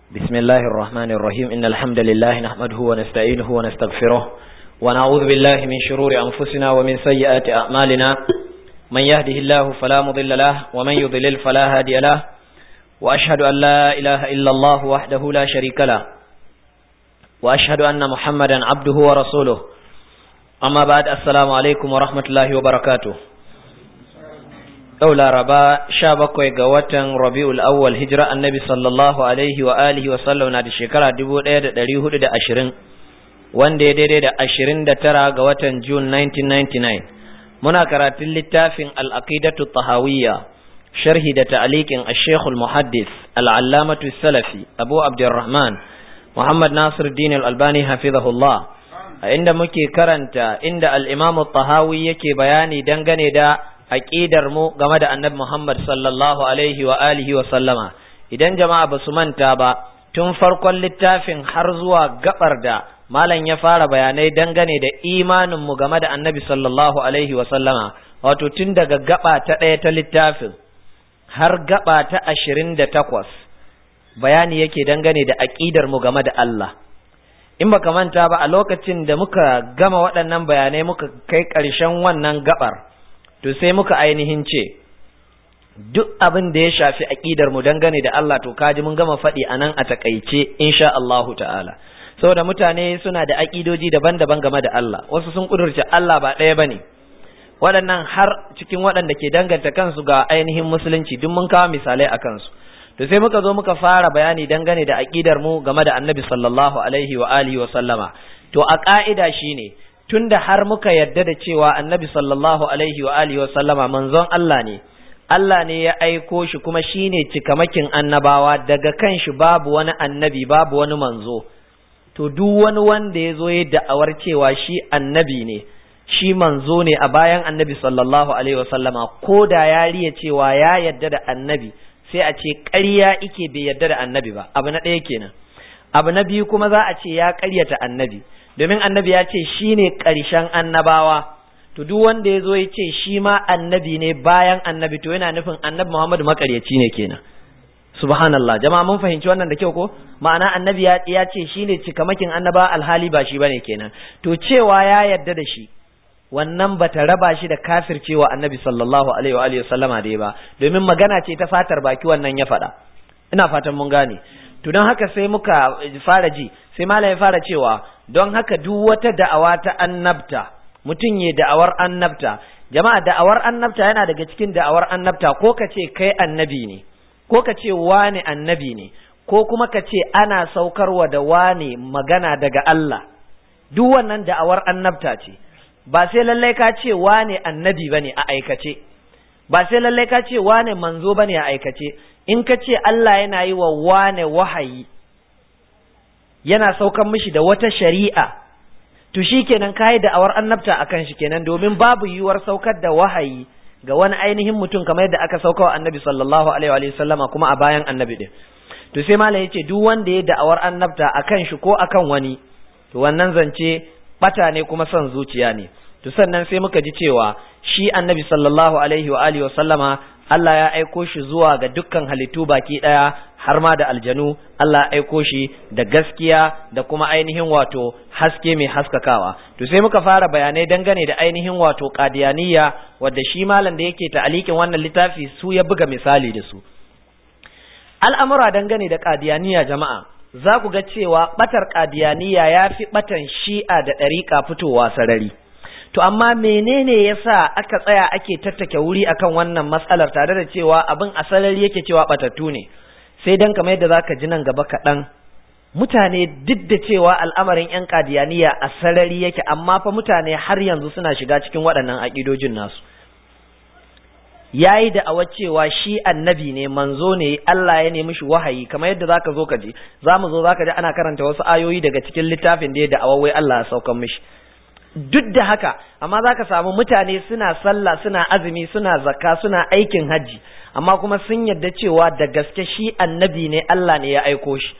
بسم الله الرحمن الرحيم إن الحمد لله نحمده ونستعينه ونستغفره ونعوذ بالله من شرور أنفسنا ومن سيئات أعمالنا من يهده الله فلا مضل له ومن يضلل فلا هادي له وأشهد أن لا إله إلا الله وحده لا شريك له وأشهد أن محمدا عبده ورسوله أما بعد السلام عليكم ورحمة الله وبركاته yau laraba sha bakwai ga watan rabi'ul awwal hijira annabi sallallahu alaihi wa alihi wa sallam na da shekara dubu ɗaya da ɗari hudu da ashirin wanda ya daidai da ashirin da tara ga watan june 1999 muna karatun littafin al'aqidatu tahawiyya sharhi da ta'alikin ashekul muhaddis al'allamatu salafi abu abdurrahman muhammad nasir din albani hafizahullah a inda muke karanta inda al'imamu tahawi yake bayani dangane da aqidar mu game da annabi Muhammad sallallahu alaihi wa alihi wa sallama idan jama'a ba su manta ba tun farkon littafin har zuwa gabar da malam ya fara bayanai dangane da imanin mu game da annabi sallallahu alaihi wa sallama wato tun daga gaba ta ɗaya ta littafin har gaba ta ashirin da takwas bayani yake dangane da aqidar mu game da Allah in baka manta ba a lokacin da muka gama waɗannan bayanai muka kai ƙarshen wannan gabar to sai muka ainihin ce duk abin da ya shafi aqidar mu dangane da Allah to kaji mun gama faɗi anan a takaice insha Allahu ta'ala saboda mutane suna da aqidoji daban-daban game da Allah wasu sun kudurce Allah ba ɗaya bane waɗannan har cikin waɗanda ke danganta kansu ga ainihin musulunci duk mun kawo misalai a kansu to sai muka zo muka fara bayani dangane da aqidar mu game da Annabi sallallahu alaihi wa alihi wa sallama to a ka'ida shine tunda har muka yarda da cewa annabi sallallahu alaihi wa alihi wa sallama manzon Allah ne Allah ne ya aiko shi kuma shine cikamakin annabawa daga kan shi babu wani annabi babu wani manzo to duk wani wanda ya zo ya da'awar cewa shi annabi ne shi manzo ne a bayan annabi sallallahu alaihi wa sallama ko da ya riya cewa ya yarda da annabi sai a ce ƙarya ike bai yarda da annabi ba abu na ɗaya kenan abu na biyu kuma za a ce ya ƙaryata annabi domin annabi ya ce shi ne ƙarshen annabawa to duk wanda ya zo ya ce shi ma annabi ne bayan annabi to yana nufin annabi Muhammadu makaryaci ne kenan subhanallah jama'a mun fahimci wannan da kyau ko ma'ana annabi ya ya ce shi ne cikamakin annaba alhali ba shi bane kenan to cewa ya yarda da shi wannan bata raba shi da kafircewa annabi sallallahu alaihi wa alihi sallama da ba domin magana ce ta fatar baki wannan ya faɗa ina fatan mun gane to don haka sai muka fara ji sai malam ya fara cewa don haka duk wata da'awa ta annabta mutum ya da'awar annabta jama'a da'awar annabta yana daga cikin da'awar annabta ko ka ce kai annabi ne ko ka ce wane annabi ne ko kuma ka ce ana saukarwa da wane magana daga Allah duk wannan da'awar annabta ce ba sai lallai ka ce wane annabi bane a aikace ba sai lallai ka ce wane manzo bane a aikace in ka ce Allah yana yi wa wane wahayi yana saukan mishi da wata shari'a to shi kenan kayi da awar annabta akan shi kenan domin babu yiwuwar saukar da wahayi ga wani ainihin mutum kamar yadda aka sauka wa annabi sallallahu alaihi wa sallama kuma a bayan annabi din to sai malam yace duk wanda ya da'awar annabta akan shi ko akan wani to wannan zance bata ne kuma son zuciya ne to sannan sai muka ji cewa shi annabi sallallahu alaihi wa alihi wa sallama Allah ya aiko shi zuwa ga dukkan halittu baki ɗaya har ma da aljanu Allah ya aiko shi da gaskiya da kuma ainihin wato haske mai haskakawa to sai muka fara bayanai dangane da ainihin wato qadiyaniya wadda shi malam da yake ta'alikin wannan littafi su ya buga misali da su al'amura dangane da qadiyaniya jama'a za ku ga cewa batar qadiyaniya ya fi batan shi'a da ɗariƙa fitowa sarari to amma menene yasa aka tsaya ake tattake wuri akan wannan matsalar tare da cewa abin asalari yake cewa batattu ne sai dan kamar yadda zaka ji nan gaba kaɗan mutane duk da cewa al'amarin yan kadiyaniya a sarari yake amma fa mutane har yanzu suna shiga cikin waɗannan aƙidojin nasu yayi da awa cewa shi annabi ne manzo ne Allah ya nemi shi wahayi kamar yadda zaka zo ka ji zamu zo zaka ji ana karanta wasu ayoyi daga cikin littafin da ya da awawai Allah ya saukan mishi duk da haka amma za ka samu mutane suna sallah suna azumi suna zakka suna aikin hajji amma kuma sun yarda cewa da gaske shi annabi ne Allah ne ya aiko shi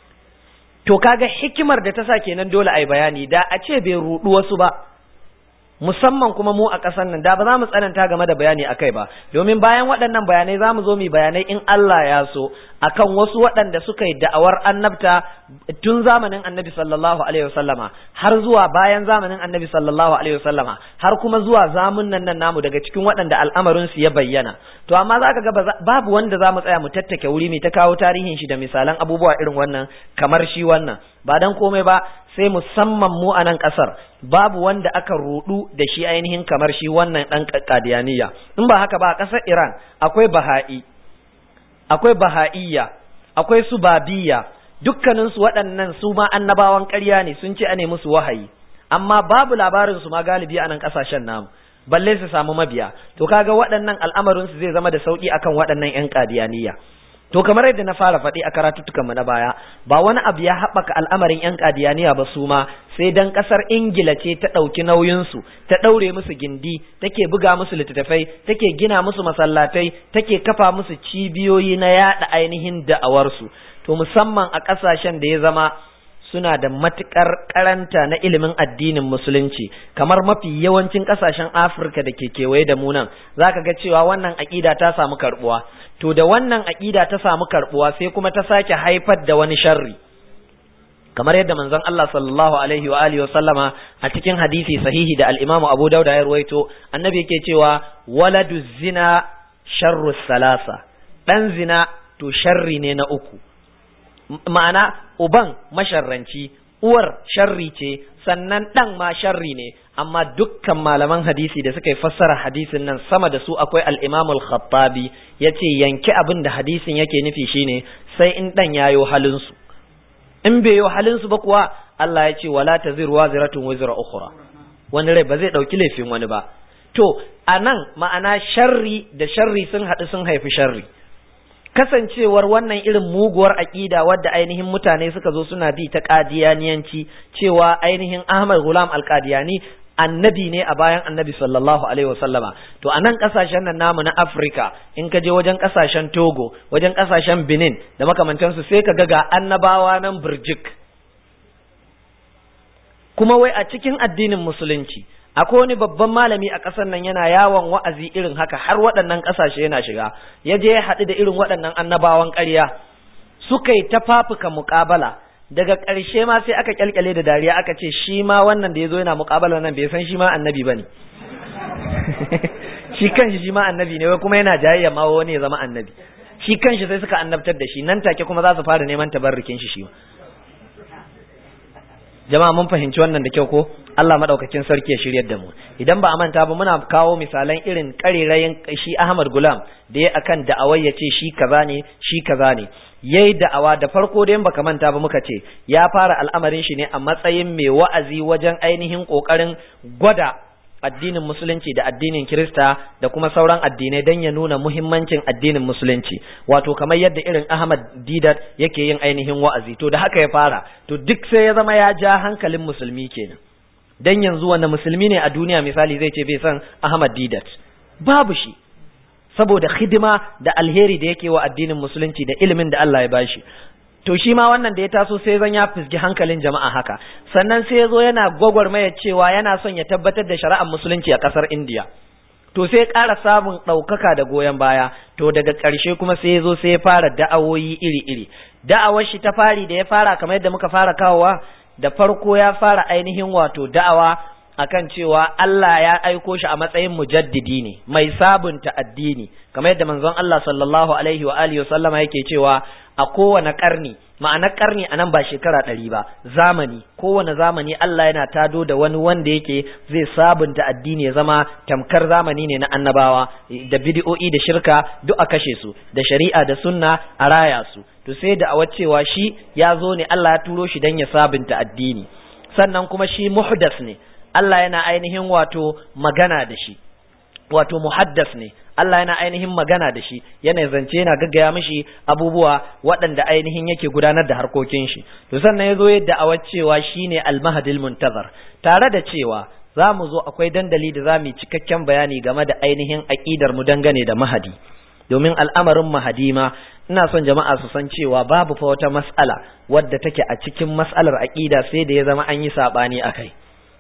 to kaga hikimar da ta sa kenan dole ai bayani da a ce bai rudu wasu ba musamman kuma mu a ƙasar nan da ba za mu tsananta game da bayani akai ba domin bayan waɗannan bayanai za mu zo mu bayanai in Allah ya so akan wasu waɗanda suka yi da'awar annabta tun zamanin annabi sallallahu alaihi wasallama har zuwa bayan zamanin annabi sallallahu alaihi wasallama har kuma zuwa zamunan nan namu daga cikin waɗanda al'amarin su ya bayyana to amma za ka ga babu wanda za mu tsaya mu tattake wuri mai ta kawo tarihin shi da misalan abubuwa irin wannan kamar shi wannan ba dan komai ba sai musamman mu a nan ƙasar babu wanda aka rudu da shi ainihin kamar shi wannan ɗan kadiyaniya in ba haka ba a ƙasar Iran akwai baha'i akwai baha'iyya akwai su babiya dukkanin su waɗannan su ma annabawan ƙarya ne sun ce ane musu wahayi amma babu labarin su ma galibi a nan ƙasashen namu balle su samu mabiya to kaga waɗannan al'amarin su zai zama da sauki akan waɗannan ƴan kadiyaniya to kamar yadda na fara faɗi a karatuttukan mu na baya ba wani abu ya haɓaka al'amarin yan kadiyaniya ba su ma sai dan ƙasar ingila ce ta ɗauki nauyin su ta ɗaure musu gindi take buga musu littattafai take gina musu masallatai take kafa musu cibiyoyi na yaɗa ainihin da'awar su to musamman a ƙasashen da ya zama suna da matuƙar karanta na ilimin addinin musulunci kamar mafi yawancin ƙasashen afirka da ke kewaye da mu nan zaka ga cewa wannan aƙida ta samu karɓuwa to da wannan aƙida ta samu karɓuwa sai kuma ta sake haifar da wani sharri kamar yadda manzon Allah sallallahu alaihi wa alihi sallama a cikin hadisi sahihi da al-Imam Abu Dawud ya ruwaito annabi yake cewa waladu zina sharru salasa dan zina to sharri ne na uku ma'ana uban masharranci uwar sharri ce sannan dan ma sharri ne amma dukkan malaman hadisi da suka yi fassara hadisin nan sama da su akwai al-Imam al-Khattabi yace yanke abin da hadisin yake nufi shine sai in dan yayo halin su in bai yo halin su ba kuwa Allah ya ce wala taziru waziratun wizra ukhra wani rai ba zai dauki laifin wani ba to anan ma'ana sharri da sharri sun haɗu sun haifi sharri kasancewar wannan irin muguwar aƙida wadda ainihin mutane suka zo suna bi ta ƙadiyaniyanci cewa ainihin Ahmad Gulam Al-Qadiyani annabi ne a bayan annabi sallallahu alaihi wasallama to a nan kasashen nan namu na Afirka in ka je wajen kasashen Togo wajen kasashen Benin da makamantansu sai ka ga ga annabawa nan burjik kuma wai a cikin addinin musulunci akwai wani babban malami a ƙasar nan yana yawon wa'azi irin haka har waɗannan ƙasashe yana shiga ya je ya haɗu da irin waɗannan annabawan ƙarya suka yi ta fafuka muƙabala daga ƙarshe ma sai aka kyalkyale da dariya aka ce shi ma wannan da ya zo yana muƙabala nan bai san shi ma annabi ba ne shi kanshi shi ma annabi ne wai kuma yana jayayya ma wani ya zama annabi shi kanshi sai suka annabtar da shi nan take kuma za su fara neman tabarrukin shi shi jama'a mun fahimci wannan da kyau ko Allah madaukakin sarki ya shiryar da mu idan ba a manta ba muna kawo misalan irin karerayin shi Ahmad Gulam da ya akan da'awai ya ce shi kaza ne shi kaza ne yayi da'awa da farko da baka manta ba muka ce ya fara al'amarin shi ne a matsayin mai wa'azi wajen ainihin kokarin gwada addinin musulunci da addinin kirista da kuma sauran addinai don ya nuna muhimmancin addinin musulunci wato kamar yadda irin ahmad didat yake yin ainihin wa'azi to da haka ya fara to duk sai ya zama ya ja hankalin musulmi kenan dan yanzu wanda musulmi ne a duniya misali zai ce bai san ahmad didat babu shi saboda hidima da alheri da yake wa addinin musulunci da ilimin da Allah ya bashi to shi ma wannan da ya taso sai zan ya fisgi hankalin jama'a haka sannan sai ya zo yana gwagwarmaya cewa yana son ya tabbatar da shari'ar musulunci a ƙasar indiya to sai ƙara samun ɗaukaka da goyon baya to daga ƙarshe kuma sai ya zo sai ya fara da'awoyi iri-iri da'awar shi ta fari da ya fara kamar yadda muka fara kawowa da farko ya fara ainihin wato da'awa akan cewa Allah ya aiko shi a matsayin mujaddidi ne mai sabunta addini kamar yadda manzon Allah sallallahu alaihi wa alihi sallama yake cewa a kowane karni ma'anar karni a nan ba shekara ɗari ba zamani kowane zamani Allah yana tado da wani wanda yake zai sabunta addini ya zama tamkar zamani ne na annabawa da bidi'o'i da shirka duk a kashe su da shari'a da sunna a raya su to sai da a cewa shi ya zo ne Allah ya turo shi don ya sabunta addini sannan kuma shi muhdas ne Allah yana ainihin wato magana da shi wato muhaddas ne Allah yana ainihin magana da shi yana zance yana gaggaya mishi abubuwa waɗanda ainihin yake gudanar da harkokin shi to sannan ya zo yadda a cewa shine al-mahdil muntazar tare da cewa za mu zo akwai dandali da za mu yi cikakken bayani game da ainihin aƙidar mu dangane da mahadi domin al'amarin mahadi ma ina son jama'a su san cewa babu fa wata mas'ala wadda take a cikin mas'alar aƙida sai da ya zama an yi saɓani a kai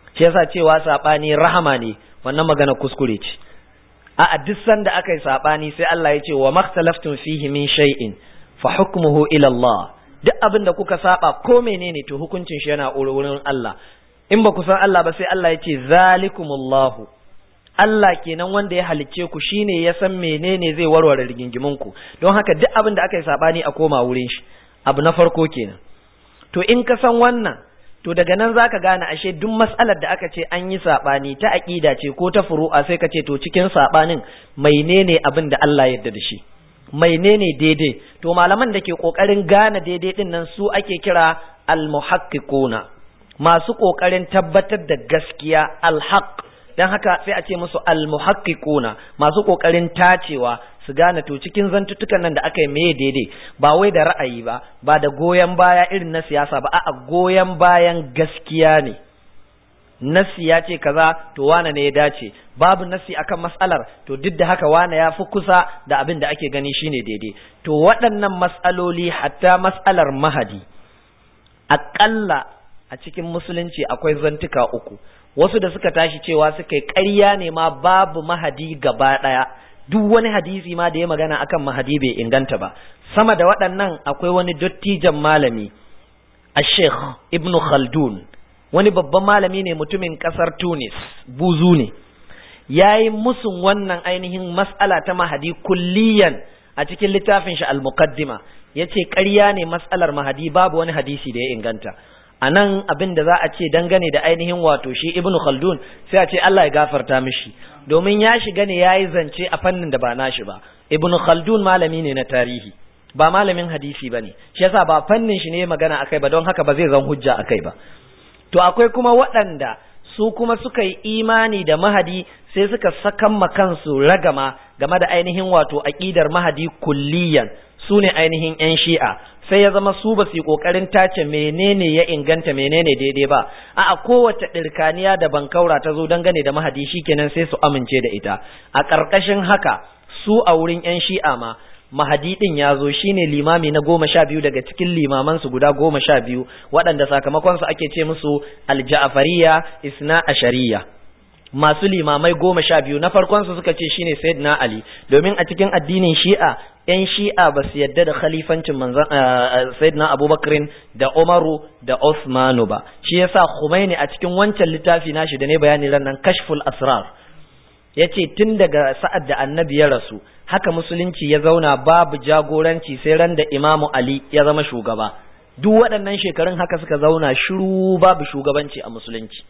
shi yasa cewa sabani rahama ne wannan magana kuskure ce a duk sanda aka yi sabani sai Allah ya ce wa makhtalaftum fihi min shay'in fa hukmuhu ila Allah duk abin da kuka saba ko menene to hukuncin shi yana wurin Allah in ba ku san Allah ba sai Allah ya ce zalikumullahu Allah kenan wanda ya halicce ku shine ya san menene zai warware rigingimin ku don haka duk abin da aka yi sabani a koma wurin shi abu na farko kenan to in ka san wannan to daga nan zaka gane ashe duk mas'alar da aka ce an yi sabani ta aqida ce ko ta furu'a sai ka ce to cikin sabanin menene abin da Allah ya yarda da shi menene daidai to malaman da ke kokarin gane daidai din nan su ake kira al-muhaqqiquna masu kokarin tabbatar da gaskiya al-haqq dan haka sai a ce musu al-muhaqqiquna masu kokarin tacewa su gane to cikin zantutukan nan da aka yi meye daidai ba wai da ra'ayi ba ba da goyon baya irin na siyasa ba a'a goyon bayan gaskiya ne nasi ya ce kaza to wane ne ya dace babu nasi akan mas'alar to duk da haka wane ya fi kusa da abin da ake gani shine daidai to waɗannan mas'aloli hatta mas'alar mahadi aƙalla a cikin musulunci akwai zantuka uku wasu da suka tashi cewa suka yi ƙarya ne ma babu mahadi gaba ɗaya duk wani hadisi ma da ya magana akan mahadi bai inganta ba sama da waɗannan akwai wani dottijan malami a sheikh ibn khaldun wani babban malami ne mutumin ƙasar tunis buzu ne ya yi musun wannan ainihin mas'ala ta mahadi kulliyan a cikin littafin shi al-muqaddima ya ce ƙarya ne mas'alar mahadi babu wani hadisi da ya inganta a nan abin da za a ce dangane da ainihin wato shi ibn khaldun sai a ce Allah ya gafarta mishi domin ya shiga ne ya yi zance a fannin da ba nashi ba ibn khaldun malami ne na tarihi ba malamin hadisi ba ne shi yasa ba fannin shi ne magana akai ba don haka ba zai zan hujja akai ba to akwai kuma waɗanda su kuma suka yi imani da mahadi sai suka sakan ma kansu ragama game da ainihin wato aƙidar mahadi kulliyan su ne ainihin 'yan shi'a sai ya zama su ba su yi ƙoƙarin tace menene ya inganta menene daidai ba a kowace ɗirkaniya da bankaura ta zo dangane da mahadi kenan sai su amince da ita a ƙarƙashin haka su a wurin 'yan shi'a ma mahadi ɗin ya zo shine limami na goma sha biyu daga cikin limamansu guda goma sha biyu waɗanda sakamakonsu ake ce musu alja'afariya isna ashariya masu limamai goma sha biyu na farkonsu suka ce shine sayyidina ali domin a cikin addinin shi'a yan shi'a ba su yadda da khalifancin manzon sayyidina abubakrin da umaru da usmanu ba shi yasa khumaini a cikin wancan littafi nashi da ne bayani ran nan kashful asrar yace tun daga sa'ad da annabi ya rasu haka musulunci ya zauna babu jagoranci sai ran da imamu ali ya zama shugaba duk waɗannan shekarun haka suka zauna shiru babu shugabanci a musulunci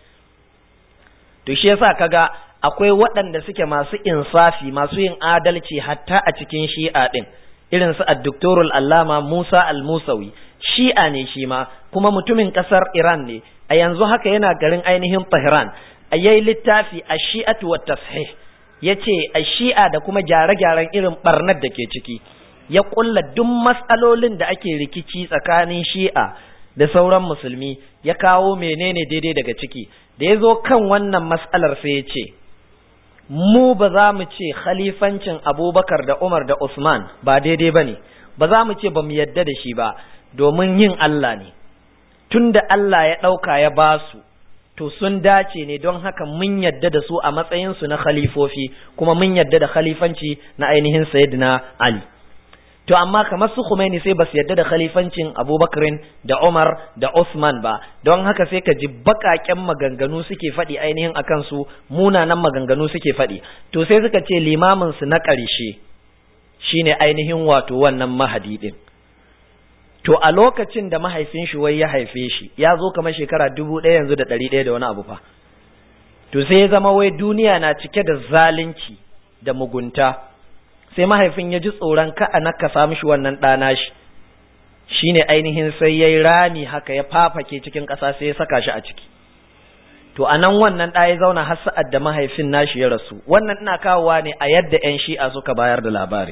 to shi yasa kaga akwai waɗanda suke masu insafi masu yin adalci hatta a cikin shi'a din irin su addoktorul allama musa al-musawi shi'a ne shi ma kuma mutumin ƙasar iran ne a yanzu haka yana garin ainihin tehran a yayi littafi a shi'atu wa tashih ya ce a shi'a da kuma gyare-gyaren irin barnar da ke ciki ya kulla duk matsalolin da ake rikici tsakanin shi'a da sauran musulmi ya kawo menene daidai daga ciki da ya zo kan wannan matsalar sai ya ce mu ba za mu ce khalifancin abubakar da umar da usman ba daidai ba ne ba za mu ce ba mu yadda da shi ba domin yin allah ne tun da allah ya ɗauka ya ba su to sun dace ne don haka mun yadda da su a matsayinsu na khalifofi kuma mun yadda da khalifanci na ainihin sayyidina ali to amma kamar su Khomeini sai basu yadda da khalifancin Abubakarin da Umar da Usman ba don haka sai ka ji bakaken maganganu suke faɗi ainihin akan su munanan maganganu suke faɗi to sai suka ce limamin su na ƙarshe shine ainihin wato wannan mahadi din to a lokacin da mahaifin shi wai ya haife shi ya zo kamar shekara dubu ɗaya yanzu da ɗari ɗaya da wani abu fa to sai ya zama wai duniya na cike da zalunci da mugunta sai mahaifin ya ji tsoron ka a nakasa mishi wannan ɗana shi shine ainihin sai ya yi rami haka ya fafake cikin ƙasa sai ya saka shi a ciki to a nan wannan ɗaya zauna har sa'ad da mahaifin nashi ya rasu wannan ina kawowa ne a yadda 'yan shi'a suka bayar da labari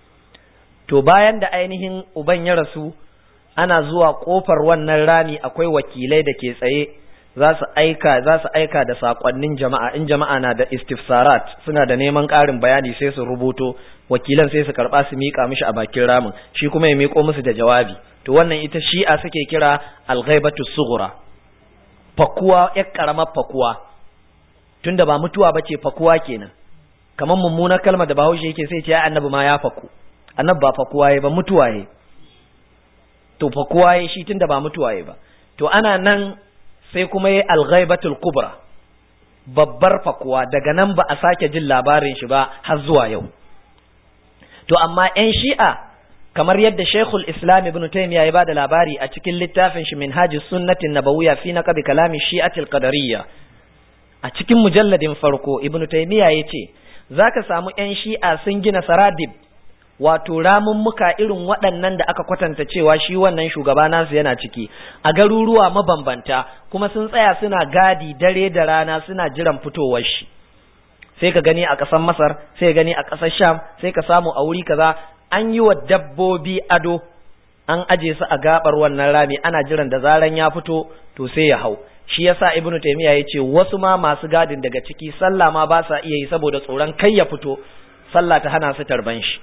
to bayan da ainihin uban ya rasu ana zuwa kofar wannan rami akwai wakilai da ke tsaye za su aika za su aika da sakonnin jama'a in jama'a na da istifsarat suna da neman ƙarin bayani sai su rubuto wakilan sai su karba su mika mishi a bakin ramin shi kuma ya miko musu da jawabi to wannan ita shi'a suke kira al-ghaibatu sughra fakuwa ya karamar fakuwa tunda ba mutuwa bace fakuwa kenan kamar mummunar kalmar da bahaushe yake sai ce annabi ma ya faku annabi ba fakuwa ya ba mutuwa ya to fakuwa ya shi tunda ba mutuwa ya ba to ana nan sai kuma ya alghaibatul kubra babbar fakuwa daga nan ba a sake jin labarin shi ba har zuwa yau to amma 'yan shi'a kamar yadda Sheikhul Islam Ibn Taymiyyah ya bada labari a cikin littafin shi Minhajus Sunnatin Nabawiyya fi naqdi kalami Shi'atil Qadariyya a cikin mujalladin farko Ibn Taymiyyah yace zaka samu ƴan Shi'a sun gina saradib wato ramummuka irin waɗannan da aka kwatanta cewa shi wannan shugaba nasu yana ciki a garuruwa mabambanta kuma sun tsaya suna gadi dare da rana suna jiran fitowar shi sai ka gani a ƙasar Masar sai ka gani a ƙasar Sham sai ka samu a wuri kaza an yi wa dabbobi ado an aje su a gabar wannan rami ana jiran da zaran ya fito to sai ya hau shi yasa ibnu taymiya yace wasu ma masu gadin daga ciki sallah ma ba sa iya yi saboda tsoron kai ya fito sallah ta hana su tarban shi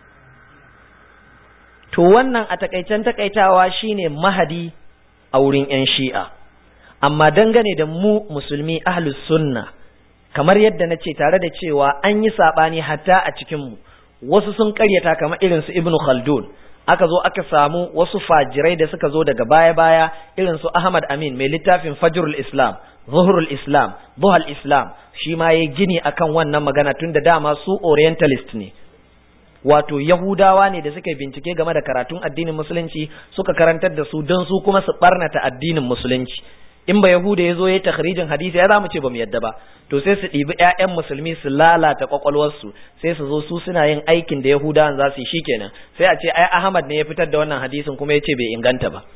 to wannan a takaicen takaitawa shine mahadi a wurin yan shi'a amma dangane da mu musulmi ahlus sunna kamar yadda nace tare da cewa an yi sabani hatta a cikin mu wasu sun karyata kamar irin su Ibn Khaldun aka zo aka samu wasu fajirai da suka zo daga baya-baya irin su Ahmad Amin mai littafin Fajrul Islam Zuhrul Islam Buhal Islam shi ma yayi gini akan wannan magana tun da dama su orientalist ne wato Yahudawa ne da suka bincike game da karatun addinin musulunci suka karantar da su don su kuma su barnata addinin musulunci in ba Yahuda ya zo ya takhrijin hadisi ya zamu ce ba mu yadda ba to sai su ɗibi ƴaƴan musulmi su lalata kwakwalwarsu sai su zo su suna yin aikin da Yahudawan za su yi shikenan sai a ce ai Ahmad ne ya fitar da wannan hadisin kuma ya ce bai inganta ba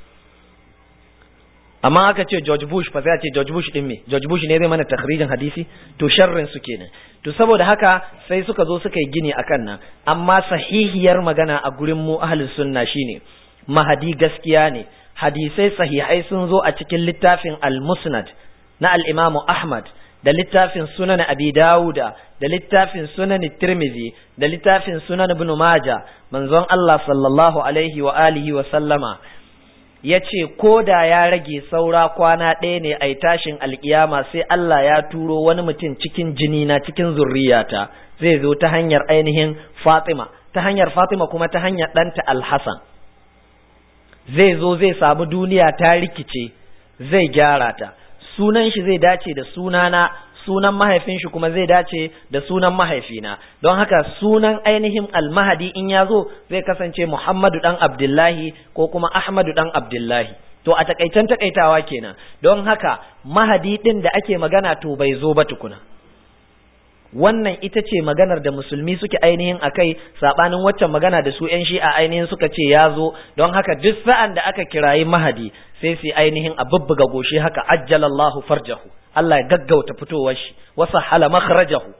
amma aka ce George Bush fa sai a ce George Bush din me George Bush ne zai mana takhrijin hadisi to sharrin su kenan to saboda haka sai suka zo suka yi gini akan nan amma sahihiyar magana a gurin mu ahlus sunna shine mahadi gaskiya ne hadisai sahihai sun zo a cikin littafin al-musnad na al-imam Ahmad da littafin sunan Abi Dawuda da littafin sunan Tirmidhi da littafin sunan Ibn Majah manzon Allah sallallahu alaihi wa alihi wa sallama yace ko da ya rage saura kwana ɗaya ne ai tashin alkiyama sai Allah ya turo wani mutum cikin jini na cikin zurriyata zai zo ta hanyar ainihin Fatima ta hanyar Fatima kuma ta hanyar ɗanta Al-Hasan zai zo zai samu duniya ta rikice zai gyara ta sunan shi zai dace da sunana sunan mahaifin shi kuma zai dace da sunan mahaifina don haka sunan ainihin almahadi in ya zo zai kasance muhammadu dan abdullahi ko kuma ahmadu dan abdullahi to a takaicen takaitawa kenan don haka mahadi din da ake magana to bai zo ba tukuna wannan ita ce maganar da musulmi suke ainihin akai sabanin waccan magana da su yan shi'a ainihin suka ce ya zo don haka duk sa'an da aka kirayi mahadi sai su ainihin a bubbuga goshi haka ajjalallahu farjahu Allah ya gaggauta fitowar shi wasa hala makhrajahu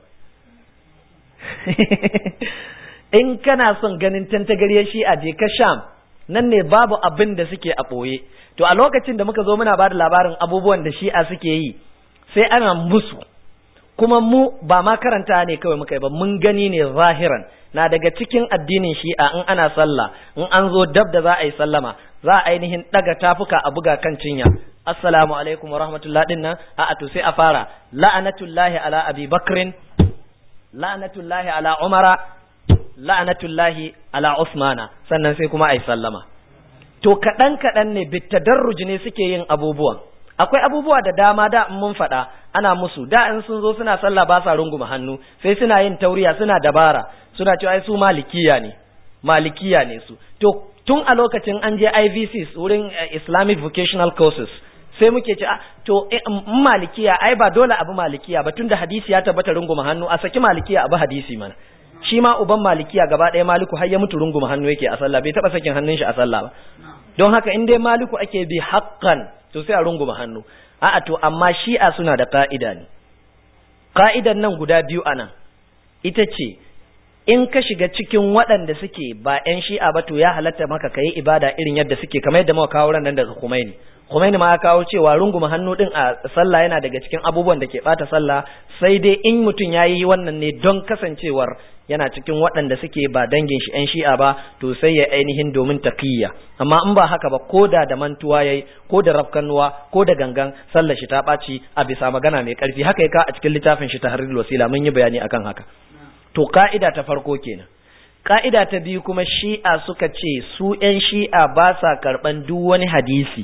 in kana son ganin tantagariyar shi'a je ka sham nan ne babu abin da suke a ɓoye to a lokacin da muka zo muna ba da labarin abubuwan da shi'a suke yi sai ana musu kuma mu ba ma karanta ne kawai muka yi ba mun gani ne zahiran na daga cikin addinin shi'a in ana sallah in an zo dab da za a yi sallama za a ainihin daga tafuka a buga kan cinya assalamu alaikum wa rahmatullah din nan a to sai a fara la'anatullahi ala abi bakrin la'anatullahi ala umara la'anatullahi ala usmana sannan sai kuma a yi sallama to kaɗan kaɗan ne bitadarruj ne suke yin abubuwan akwai abubuwa da dama da mun faɗa ana musu da in sun zo suna sallah ba sa runguma hannu sai suna yin tauriya suna dabara suna cewa ai su malikiya ne malikiya ne su to tun a lokacin an je IVCs wurin Islamic Vocational Courses sai muke ce to malikiya ai ba dole abu malikiya ba tunda hadisi ya tabbata runguma hannu a saki malikiya abu hadisi mana shi ma uban malikiya gaba ɗaya maliku har ya mutu runguma hannu yake a sallah bai taɓa sakin hannun shi a sallah ba don haka in dai maliku ake bi haƙƙan to sai a runguma hannu a'a to amma shi'a suna da ka'ida ne ka'idan nan guda biyu anan ita ce in ka shiga cikin waɗanda suke ba 'yan shi'a ba to ya halatta maka ka yi ibada irin yadda suke kamar yadda muka kawo nan daga Khomeini Khomeini ma ya kawo cewa runguma hannu din a sallah yana daga cikin abubuwan da ke bata sallah sai dai in mutum ya yi wannan ne don kasancewar yana cikin waɗanda suke ba dangin shi 'yan shi'a ba to sai ya ainihin domin takiyya amma in ba haka ba ko da da mantuwa yayi ko da rafkanuwa ko da gangan sallar shi ta ɓaci a bisa magana mai ƙarfi haka ya ka a cikin littafin shi tahrirul wasila mun yi bayani akan haka to ka'ida ta farko kenan ka'ida ta biyu kuma shi'a suka ce su 'yan shi'a ba sa karɓan duk wani hadisi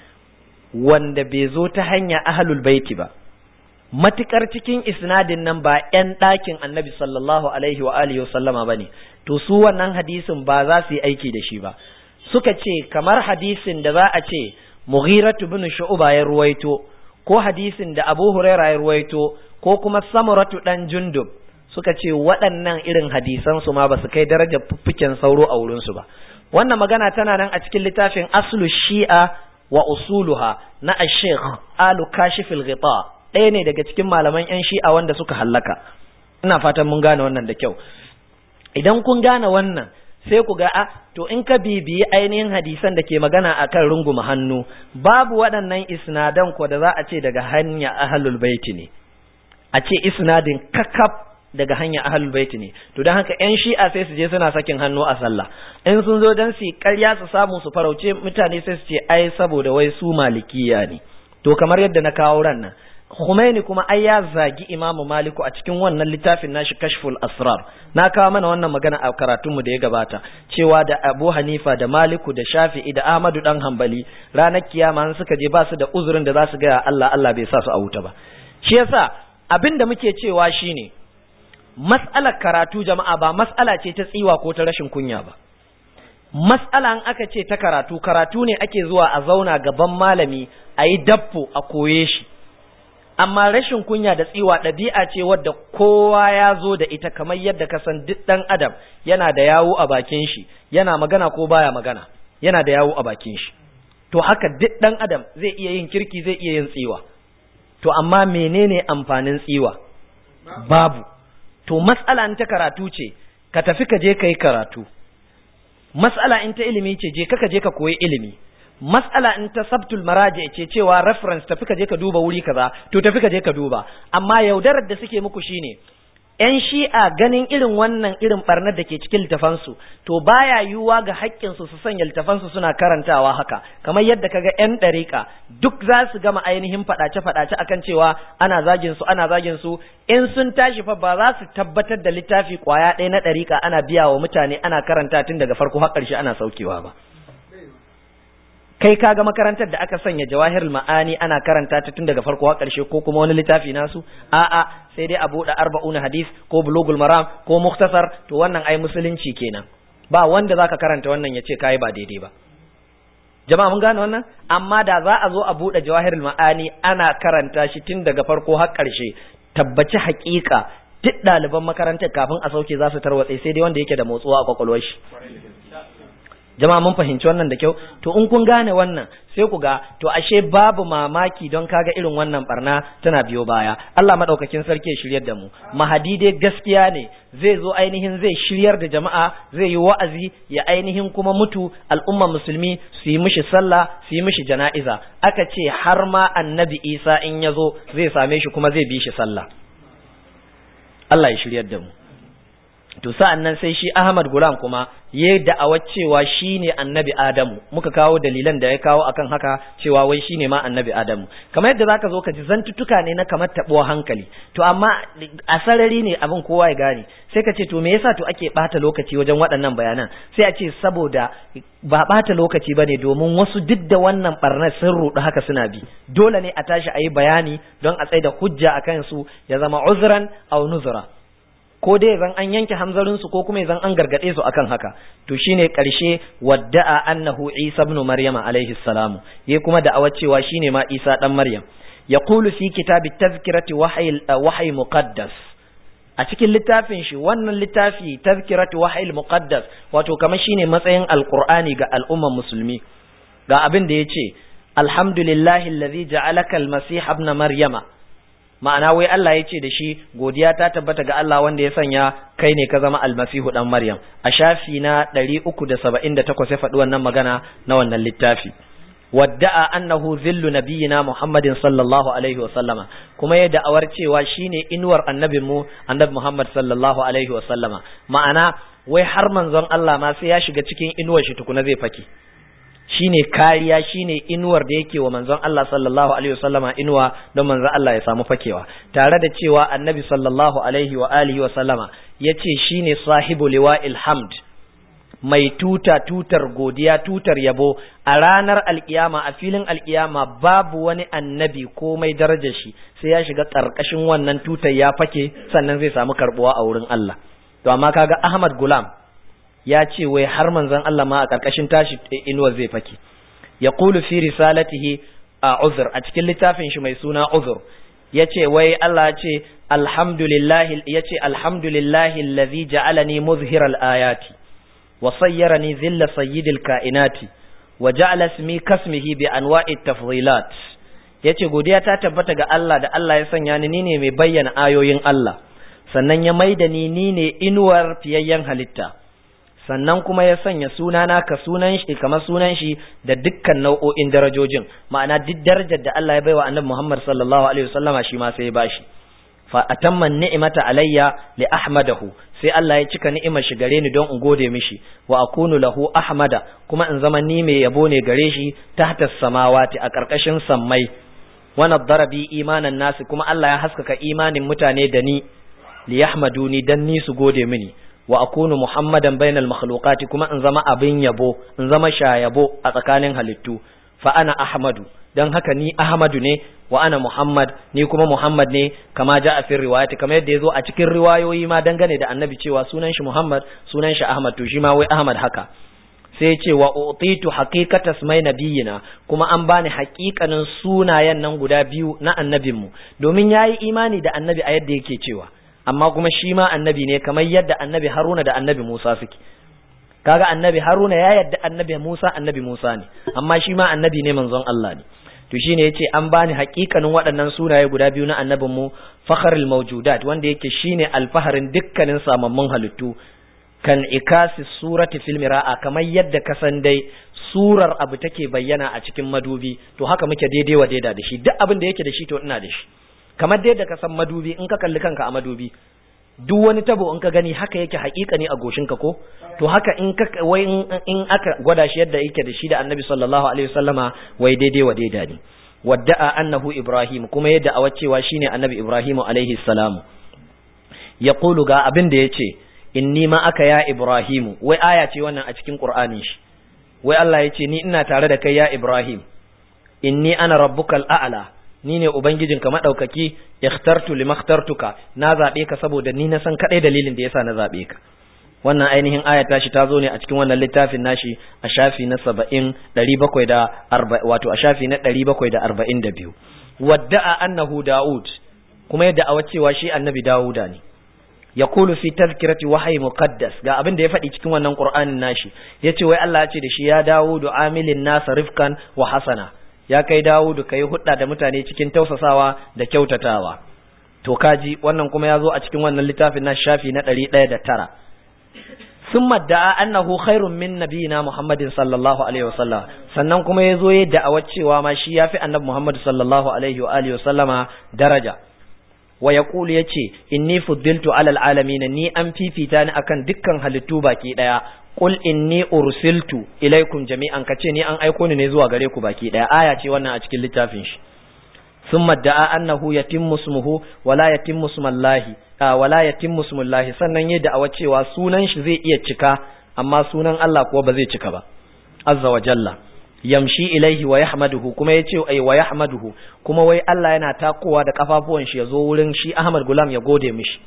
wanda bai zo ta hanya ahlul baiti ba matukar cikin isnadin nan ba 'yan ɗakin annabi sallallahu alaihi wa alihi wasallama ba ne to su wannan hadisin ba za su yi aiki da shi ba suka ce kamar hadisin da za a ce mughiratu bin shu'ba ya ruwaito ko hadisin da abu huraira ya ruwaito ko kuma samuratu dan jundub suka ce waɗannan irin hadisan su ma ba su kai darajar fuffuken sauro a wurin su ba wannan magana tana nan a cikin littafin aslu shi'a wa usuluha na ash-shaykh alu kashifil ghita ɗaya ne daga cikin malaman 'yan shi'a wanda suka hallaka ina fatan mun gane wannan da kyau idan kun gane wannan sai ku ga a to in ka bibiyi ainihin hadisan da ke magana akan runguma hannu babu waɗannan isnadan ko da za a ce daga hanya ahlul baiti ne a ce isnadin kakaf daga hanya ahlul baiti ne to don haka 'yan shi'a sai su je suna sakin hannu a sallah in sun zo don su karya su samu su farauce mutane sai su ce ai saboda wai su malikiya ne to kamar yadda na kawo ran nan Khomeini kuma ai ya zagi Imamu Maliku a cikin wannan littafin nashi Kashful Asrar. Na kawo mana wannan magana a karatunmu da ya gabata cewa da Abu Hanifa da Maliku da Shafi'i da Ahmadu dan Hanbali ranar kiyama an suka je ba su da uzurin da za su ga Allah Allah bai sa su a wuta ba. Shi yasa abin da muke cewa shine mas'alar karatu jama'a ba mas'ala ce ta tsiwa ko ta rashin kunya ba. Mas'ala an aka ce ta karatu karatu ne ake zuwa a zauna gaban malami a yi dafpo a koye shi. amma rashin kunya da tsiwa ɗabi'a ce wadda kowa ya zo da ita kamar yadda ka san duk ɗan adam yana da yawo a bakin shi yana magana ko baya magana yana da yawo a bakin shi to haka duk ɗan adam zai iya yin kirki zai iya yin tsiwa to amma menene amfanin tsiwa babu to mas'ala in ta karatu ce ka tafi ka je ka yi karatu mas'ala in ta ilimi ce je ka je ka koyi ilimi mas'ala in ta sabtul maraji ce cewa reference tafi ka je ka duba wuri kaza to tafi ka je ka duba amma yaudarar da suke muku shine yan shi'a ganin irin wannan irin barnar da ke cikin littafansu to baya yiwuwa ga haƙƙinsu su sanya littafansu suna karantawa haka kamar yadda kaga yan ɗariƙa duk za su gama ainihin faɗace faɗace akan cewa ana zagin su ana zagin su in sun tashi fa ba za su tabbatar da littafi ƙwaya ɗaya na ɗariƙa ana biya wa mutane ana karanta tun daga farko har ƙarshe ana saukewa ba kai ka ga makarantar da aka sanya jawahirul ma'ani ana karanta ta tun daga farko har ƙarshe ko kuma wani littafi nasu a'a sai dai a buɗe arba'un hadis ko bulugul maram ko muktasar to wannan ai musulunci kenan ba wanda zaka karanta wannan ya ce kai ba daidai ba jama'a mun gane wannan amma da za a zo a buɗe jawahirul ma'ani ana karanta shi tun daga farko har ƙarshe tabbaci haƙiƙa duk ɗaliban makarantar kafin a sauke za su tarwatse sai dai wanda yake da motsuwa a kwakwalwar shi jama'a mun fahimci wannan da kyau to in kun gane wannan sai ku ga to ashe babu mamaki don kaga irin wannan barna tana biyo baya Allah madaukakin sarki ya shiryar da mu mahadi dai gaskiya ne zai zo ainihin zai shiryar da jama'a zai yi wa'azi ya ainihin kuma mutu al'ummar musulmi su yi mishi sallah su yi mishi jana'iza aka ce har ma annabi Isa in ya zo zai same shi kuma zai bi shi sallah Allah ya shiryar da mu to sa'an nan sai shi Ahmad Gulam kuma ya da'awar cewa shi ne annabi Adamu muka kawo dalilan da ya kawo akan haka cewa wai shi ne ma annabi Adamu kamar yadda zaka zo ka ji zantuttuka ne na kamar taɓuwa hankali to amma a sarari ne abin kowa ya gane sai ka ce to me yasa to ake ɓata lokaci wajen waɗannan bayanan sai a ce saboda ba ɓata lokaci ba ne domin wasu duk da wannan ɓarnar sun ruɗu haka suna bi dole ne a tashi a yi bayani don a tsaida hujja a kansu ya zama uzran aw nuzra ko dai zan an yanke hamzarinsu ko kuma zan an gargade su akan haka to shine karshe wadda'a annahu Isa ibn Maryam alaihi salam yayi kuma da'awar cewa shine ma Isa dan Maryam yaqulu fi kitabi tazkirati wahyi wahyi muqaddas a cikin littafin shi wannan littafi tazkiratu wahyi muqaddas wato kamar shine matsayin alqur'ani ga al'umman musulmi ga abin da yace alhamdulillahi allazi ja'alaka almasih ibn maryama ma'ana wai Allah ya ce da shi godiya ta tabbata ga Allah wanda ya sanya kai ne ka zama almasihu dan Maryam a shafi na 378 ya faɗi wannan magana na wannan littafi wadda'a annahu zillu nabiyina Muhammadin sallallahu alaihi wa sallama kuma ya da'awar cewa shine inuwar annabin mu annabi Muhammad sallallahu alaihi wa sallama ma'ana wai har manzon Allah ma sai ya shiga cikin inuwar shi tukuna zai fake shine kariya shine inuwar da yake wa manzon Allah sallallahu alaihi wa sallama inuwa don manzon Allah ya samu fakewa tare da cewa annabi sallallahu alaihi wa alihi wa sallama yace shine sahibu liwa'il hamd mai tuta tutar godiya tutar yabo a ranar alkiyama a filin alkiyama babu wani annabi ko mai darajar shi sai ya shiga karkashin wannan tutar ya fake sannan zai samu karbuwa a wurin Allah to amma kaga Ahmad Gulam ya ce wai har manzon Allah ma a karkashin tashi inuwar zai fake ya qulu fi risalatihi a uzur a cikin littafin shi mai suna uzur yace wai Allah ya ce alhamdulillahi yace alhamdulillahi allazi ja'alani muzhiral ayati وصيرني ذل سيد الكائنات وجعل اسمي كاسمه بانواع التفضيلات yace godiya ta tabbata ga Allah da Allah ya sanya ni ne mai bayyana ayoyin Allah sannan ya maida ni ni ne inuwar fiyayyen halitta sannan kuma ya sanya sunana ka sunan shi kamar sunan shi da dukkan nau'o'in darajojin ma'ana duk darajar da Allah ya baiwa Annabi Muhammad sallallahu alaihi wasallama shi ma sai ya bashi fa atamma ni'mata alayya li ahmadahu sai Allah ya cika ni'imar shi gare ni don in gode mishi wa akunu lahu ahmada kuma in zama ni mai yabo ne gare shi tahta samawati a karkashin sammai wa nadara bi imanan nasi kuma Allah ya haskaka imanin mutane da ni li yahmaduni dan ni su gode mini wa akunu muhammadan bainal makhluqati kuma in zama abin yabo in zama shayabo a tsakanin halittu fa ana ahmadu dan haka ni ahmadu ne wa ana muhammad ni kuma muhammad ne kama ja a fin riwayati kamar yadda ya zo a cikin riwayoyi ma dangane da annabi cewa sunan shi muhammad sunan shi ahmad to shi ma wai ahmad haka sai ce wa utitu haqiqata ismai nabiyina kuma an bani haƙiƙanin sunayen nan guda biyu na annabinmu domin yayi imani da annabi a yadda yake cewa amma kuma shi ma annabi ne kamar yadda annabi haruna da annabi musa suke kaga annabi haruna ya yadda annabi musa annabi musa ne amma shi ma annabi ne manzon Allah ne to shine yace an bani hakikanin waɗannan sunaye guda biyu na annabin mu fakharul mawjudat wanda yake shine alfaharin dukkanin samammun halittu kan ikasi surati fil mira'a kamar yadda ka san dai surar abu take bayyana a cikin madubi to haka muke daidai wa daida da shi duk abin da yake da shi to ina da shi kamar dai da ka san madubi in ka kalli kanka a madubi duk wani tabo in ka gani haka yake hakika ne a goshinka ko to haka in ka wai in aka gwada shi yadda yake da shi da annabi sallallahu alaihi wasallama wai daidai wa daida ne wadda'a annahu ibrahim kuma yadda a cewa shine annabi ibrahim alaihi salam yaqulu ga abin da yace inni ma aka ya ibrahim wai aya ce wannan a cikin qur'anin shi wai Allah yace ni ina tare da kai ya ibrahim inni ana rabbukal a'la ni ne ubangijinka madaukaki ikhtartu limakhtartuka na zabe ka saboda ni na san kadai dalilin da yasa na zabe ka wannan ainihin aya tashi ta zo ne a cikin wannan littafin nashi a shafi na 70 740 wato a shafi na 742 wadda'a annahu daud kuma yadda a cewa shi annabi dauda ne yaqulu fi tazkirati wahyi muqaddas ga abin da ya faɗi cikin wannan qur'anin nashi yace wai Allah ya ce da shi ya daudu amilin nasa rifkan wa hasana ya kai Dawudu kai hudda da mutane cikin tausasawa da kyautatawa to kaji wannan kuma ya zo a cikin wannan littafin na shafi na ɗari ɗaya da tara sun madda'a annahu khairun min nabiyina muhammadin sallallahu alaihi wasallam sannan kuma ya zo ya da'awar cewa ma shi ya fi annabi muhammad sallallahu alaihi wa alihi wasallama daraja wa yaqulu yace inni fuddiltu alal alamin ni an fifita ni akan dukkan halittu baki daya qul inni ursiltu ilaikum jami'an kace ni an aiko ni ne zuwa gare ku baki daya aya ce wannan a cikin littafin shi thumma da'a annahu yatimmu ismuhu wala yatimmu ismullahi wala yatimmu ismullahi sannan yayi da'awa cewa sunan shi zai iya cika amma sunan Allah kuwa ba zai cika ba azza wa jalla yamshi ilaihi wa yahmaduhu kuma yace ai wa yahmaduhu kuma wai Allah yana takowa da kafafuwan shi yazo wurin shi Ahmad Gulam ya gode mishi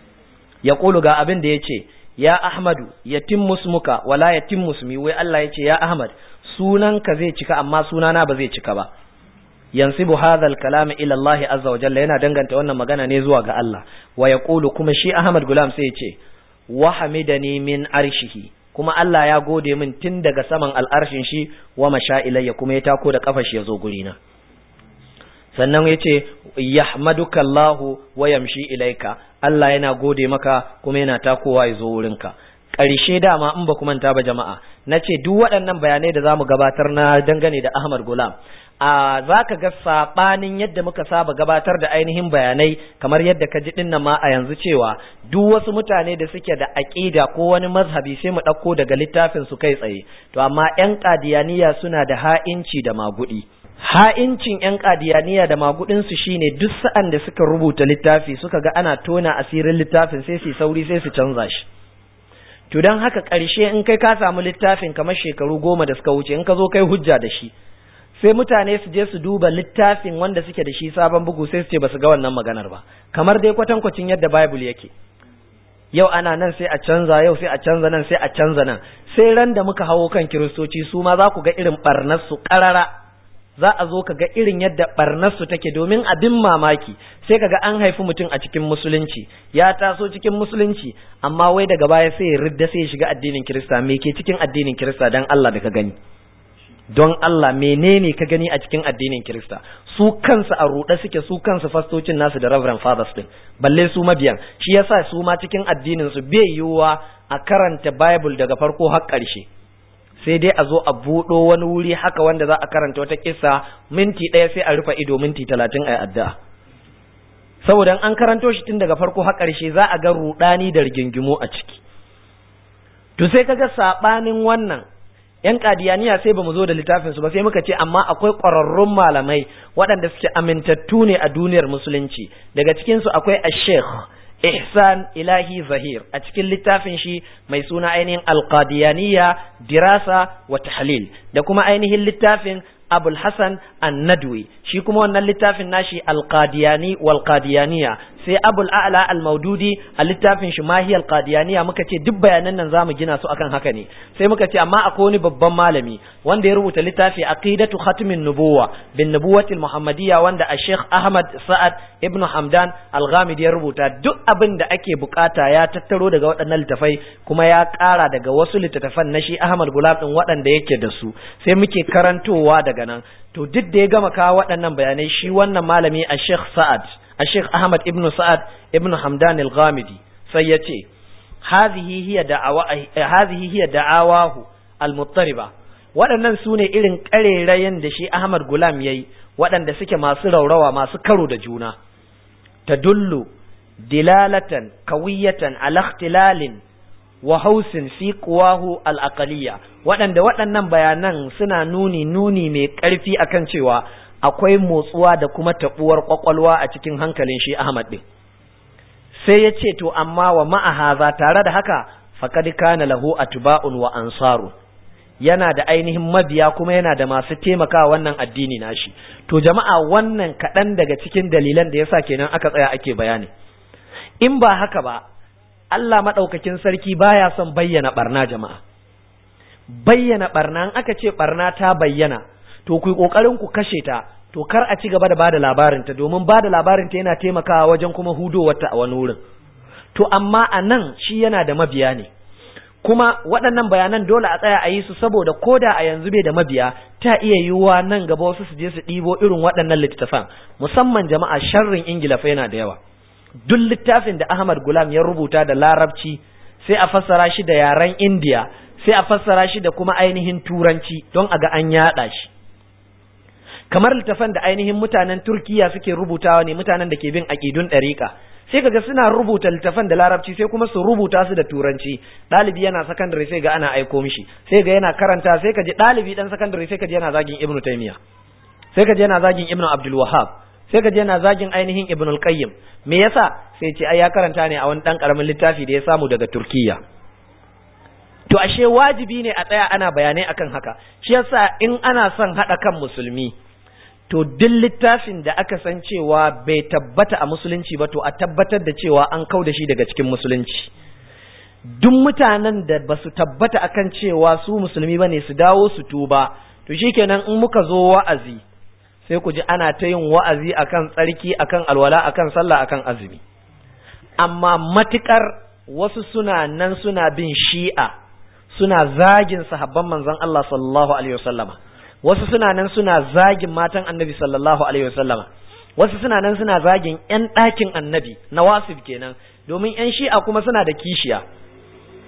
ya kulu ga abin da yace ya Ahmadu yatim musmuka wala yatim musmi wai Allah yace ya Ahmad sunanka zai cika amma sunana ba zai cika ba yansibu hadha al-kalam ila Allah azza wa jalla yana danganta wannan magana ne zuwa ga Allah wa yaqulu kuma shi Ahmad Gulam sai yace wa hamidani min arshihi kuma Allah ya gode min tun daga saman al'arshin shi wa masha ilayya kuma ya tako da kafa shi ya zo gurina sannan ya ce yahmaduka Allahu wa yamshi ilaika Allah yana gode maka kuma yana takowa ya zo wurinka ƙarshe dama in ba ku manta ba jama'a na ce duk waɗannan bayanai da za mu gabatar na dangane da Ahmad Gulam a za ka ga saɓanin yadda muka saba gabatar da ainihin bayanai kamar yadda ka ji dinnan ma a yanzu cewa duk wasu mutane da suke da aƙida ko wani mazhabi sai mu ɗauko daga littafin su kai tsaye to amma 'yan ƙadiyaniya suna da ha'inci da maguɗi ha'incin 'yan ƙadiyaniya da magudinsu shine duk sa'an da suka rubuta littafi suka ga ana tona asirin littafin sai su sauri sai su canza shi to don haka ƙarshe in kai ka samu littafin kamar shekaru goma da suka wuce in ka zo kai hujja da shi sai mutane su je su duba littafin wanda suke da shi sabon bugu sai su ce ba su ga wannan maganar ba kamar dai kwatankwacin yadda bible yake yau ana nan sai a canza yau sai a canza nan sai a canza nan sai ran da muka hawo kan kiristoci su ma za ku ga irin barnar su ƙarara za a zo ka ga irin yadda barnarsu take domin abin mamaki sai kaga an haifi mutum a cikin musulunci ya taso cikin musulunci amma wai daga baya sai ya ridda sai ya shiga addinin kirista me ke cikin addinin kirista dan Allah da ka gani don Allah menene ka gani a cikin addinin kirista su kansu a ruɗe suke su kansu fastocin nasu da reverend fathers din balle su mabiyan shi yasa su ma cikin addinin su bai yiwuwa a karanta bible daga farko har ƙarshe sai dai a zo a buɗo wani wuri haka wanda za a karanta wata kissa minti ɗaya sai a rufe ido minti talatin a addu'a saboda an karanto shi tun daga farko har ƙarshe za a ga ruɗani da rigingimu a ciki to sai kaga saɓanin wannan yan kadiyaniya sai bamu zo da littafin su ba sai muka ce amma akwai ƙwararrun malamai waɗanda suke amintattu ne a duniyar musulunci daga cikin su akwai ash-sheikh ihsan ilahi zahir a cikin littafin shi mai suna ainihin alqadiyaniya dirasa wa tahlil da kuma ainihin littafin abul hasan annadwi shi kuma wannan littafin nashi alqadiyani wal qadiyaniya sai abul a'la al maududi a littafin shi mahi al qadiyaniya muka ce duk bayanan nan zamu gina su akan haka ne sai muka ce amma akwai wani babban malami wanda ya rubuta littafi aqidatu khatmin nubuwa bin nubuwati al muhammadiyya wanda a sheikh ahmad sa'ad ibnu hamdan al ghamidi ya rubuta duk abin da ake bukata ya tattaro daga waɗannan littafai kuma ya ƙara daga wasu littattafan na shi ahmad gulab din waɗanda yake da su sai muke karantowa daga nan to duk da ya gama kawo waɗannan bayanai shi wannan malami a sheikh sa'ad a sheikh ahmad ibn sa'ad ibn hamdan al-ghamidi sai ya ce hadhihi hiya da'awa hadhihi hiya da'awahu al-muttariba waɗannan su ne irin ƙarerayen da shi ahmad gulam yayi waɗanda suke masu raurawa masu karo da juna tadullu dilalatan kawiyatan ala ikhtilalin wa hausin fi kuwahu al'aqaliya waɗanda waɗannan bayanan suna nuni nuni mai ƙarfi akan cewa akwai motsuwa da kuma taɓuwar ƙwaƙwalwa a cikin hankalin shi Ahmad ɗin. Sai ya ce, To, amma wa ma'ahaza tare da haka, faƙad kana lahu atba'un wa ansaru yana da ainihin mabiya kuma yana da masu taimaka wannan addini nashi. To, jama'a wannan kaɗan daga cikin dalilan da yasa kenan aka tsaya ake bayani. In ba haka ba, Allah maɗaukakin sarki baya son bayyana ɓarna jama'a. Bayyana ɓarna in aka ce ɓarna ta bayyana, to ku yi ƙoƙarin ku kashe ta, to kar a ci gaba da bada labarinta domin bada labarinta yana taimakawa wajen kuma hudowarta a wani wurin. To amma a nan shi yana da mabiya ne. Kuma waɗannan bayanan dole a tsaya a yi su saboda ko da a yanzu bai da mabiya ta iya yiwuwa nan gaba wasu su je su ɗibo irin waɗannan littattafan musamman jama'a sharrin Ingila fa yana da yawa. duk littafin da Ahmad Gulam ya rubuta da larabci sai a fassara shi da yaren India sai a fassara shi da kuma ainihin turanci don a ga an yaɗa shi kamar littafan da ainihin mutanen Turkiya suke rubutawa ne mutanen da ke bin aƙidun ɗariƙa sai kaga suna rubuta littafan da larabci sai kuma su rubuta su da turanci ɗalibi yana sakandare sai ga ana aiko mishi sai ga yana karanta sai ka ji ɗalibi ɗan sakandare sai ka ji yana zagin Ibn Taymiyyah sai ka ji yana zagin Ibn Abdul Wahhab sai ka je yana zagin ainihin ibn al-qayyim me yasa sai ce ai ya karanta ne a wani dan karamin littafi da ya samu daga turkiya to ashe wajibi ne a tsaya ana bayanai akan haka shi yasa in ana son hada kan musulmi to duk littafin da aka san cewa bai tabbata a musulunci ba to a tabbatar da cewa an kau da shi daga cikin musulunci duk mutanen da ba su tabbata akan cewa su musulmi bane su dawo su tuba to shikenan in muka zo wa'azi sai ku ji ana ta yin wa'azi akan tsarki akan alwala akan sallah akan azumi amma matukar wasu suna nan suna bin shi'a suna zagin sahabban manzon Allah sallallahu alaihi wasallama wasu suna nan suna zagin matan annabi sallallahu alaihi wasallama wasu suna nan suna zagin yan ɗakin annabi na wasif kenan domin yan shi'a kuma suna da kishiya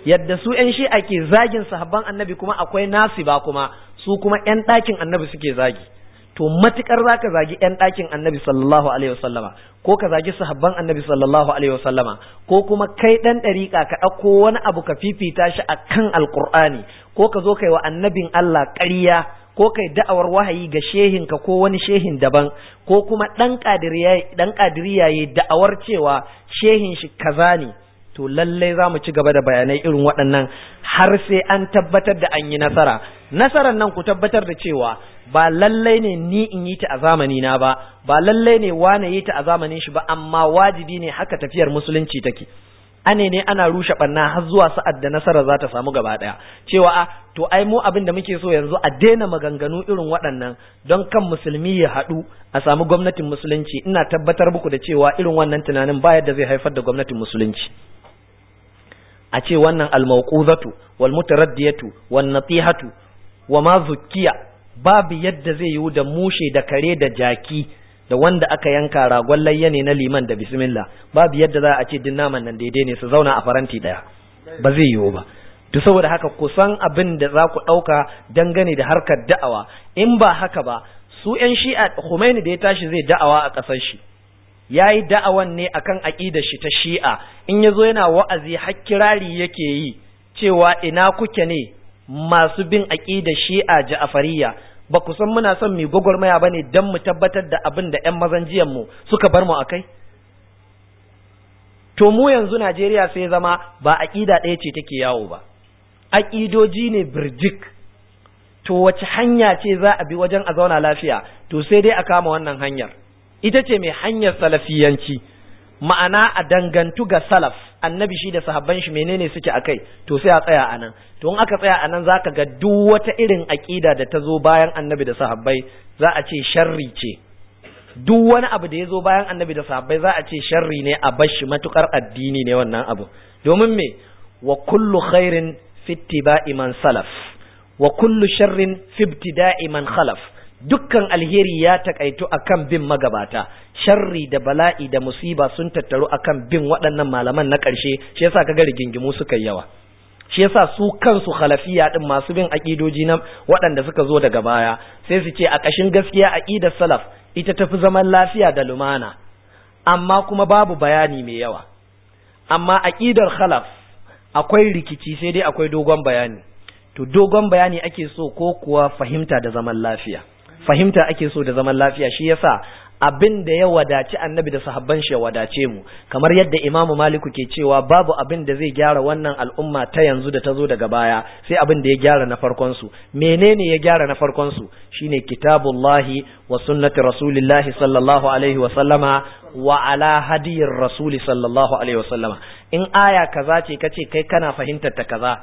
yadda su ƴan shi'a ke zagin sahabban annabi kuma akwai nasiba kuma su kuma ƴan ɗakin annabi suke zagi to matukar zaka zagi ƴan ɗakin annabi sallallahu alaihi wasallama ko ka zagi sahabban annabi sallallahu alaihi wasallama ko kuma kai ɗan ɗariƙa ka ɗauko wani abu ka fifita shi akan alƙur'ani ko ka zo kai wa annabin Allah ƙarya ko kai da'awar wahayi ga shehin ka ko wani shehin daban ko kuma ɗan ƙadiriya ɗan ƙadiriya da'awar cewa shehin shi kaza ne to lallai za mu ci gaba da bayanai irin waɗannan har sai an tabbatar da an yi nasara nasarar nan ku tabbatar da cewa ba lallai ne ni in yi ta a zamani na ba ba lallai ne wane yi ta a zamanin shi ba amma wajibi ne haka tafiyar musulunci take ane ne ana rushe ɓanna har zuwa sa'ad da nasara za ta samu gaba ɗaya cewa a to ai mu abin da muke so yanzu a daina maganganu irin waɗannan don kan musulmi ya haɗu a samu gwamnatin musulunci ina tabbatar muku da cewa irin wannan tunanin ba yadda zai haifar da gwamnatin musulunci a ce wannan almauquzatu wal mutaraddiyatu wan natihatu wa ma zukkiya babu yadda zai yiwu da mushe da kare da jaki da wanda aka yanka ragon layya ne na liman da bismillah babu yadda za a ce din naman nan daidai ne su zauna a faranti daya ba zai yiwu ba to saboda haka kusan abin da za ku ɗauka dangane da harkar da'awa in ba haka ba su 'yan shi'a Khomeini da ya tashi zai da'awa a ƙasar shi ya yi da'awan ne akan aƙidar shi ta shi'a in ya zo yana wa'azi har kirari yake yi cewa ina kuke ne masu bin aƙidar shi'a ja'afariya ba ku san muna son mu gwagwarmaya ba ne don mu tabbatar da abin da 'yan mazan mu suka bar mu a kai to mu yanzu najeriya sai zama ba aƙida ɗaya ce take yawo ba aƙidoji ne birjik to wace hanya ce za a bi wajen a zauna lafiya to sai dai a kama wannan hanyar ita ce mai hanyar salafiyanci ma'ana a dangantu ga salaf annabi shi da sahabban shi menene suke akai to sai a tsaya anan to in aka tsaya anan zaka ga duk wata irin aqida da ta zo bayan annabi da sahabbai za a ce sharri ce duk wani abu da ya zo bayan annabi da sahabbai za a ce sharri ne a bashi matukar addini ne wannan abu domin me wa kullu khairin fi ittiba'i man salaf wa kullu sharrin fi ibtida'i man khalaf dukkan alheri ya takaitu akan bin magabata sharri da bala'i da musiba sun tattaru akan bin waɗannan malaman na ƙarshe shi yasa kaga rigingimu suka yi yawa shi yasa su kansu khalafiya din masu bin aqidoji na waɗanda suka zo daga baya sai su ce a ƙashin gaskiya aqidar salaf ita tafi zaman lafiya da lumana amma kuma babu bayani mai yawa amma aqidar khalaf akwai rikici sai dai akwai dogon bayani to dogon bayani ake so ko kuwa fahimta da zaman lafiya fahimta ake so da zaman lafiya shi yasa abin da ya wadaci annabi da sahabban shi ya wadace mu kamar yadda imamu maliku ke cewa babu abin da zai gyara wannan al'umma ta yanzu da ta zo daga baya sai abin da ya gyara na farkon su menene ya gyara na farkon su shine kitabullahi wa sunnati rasulillahi sallallahu alaihi wa sallama wa ala hadiyir rasuli sallallahu alaihi wa sallama in aya kaza ce kace kai kana fahimtar ta kaza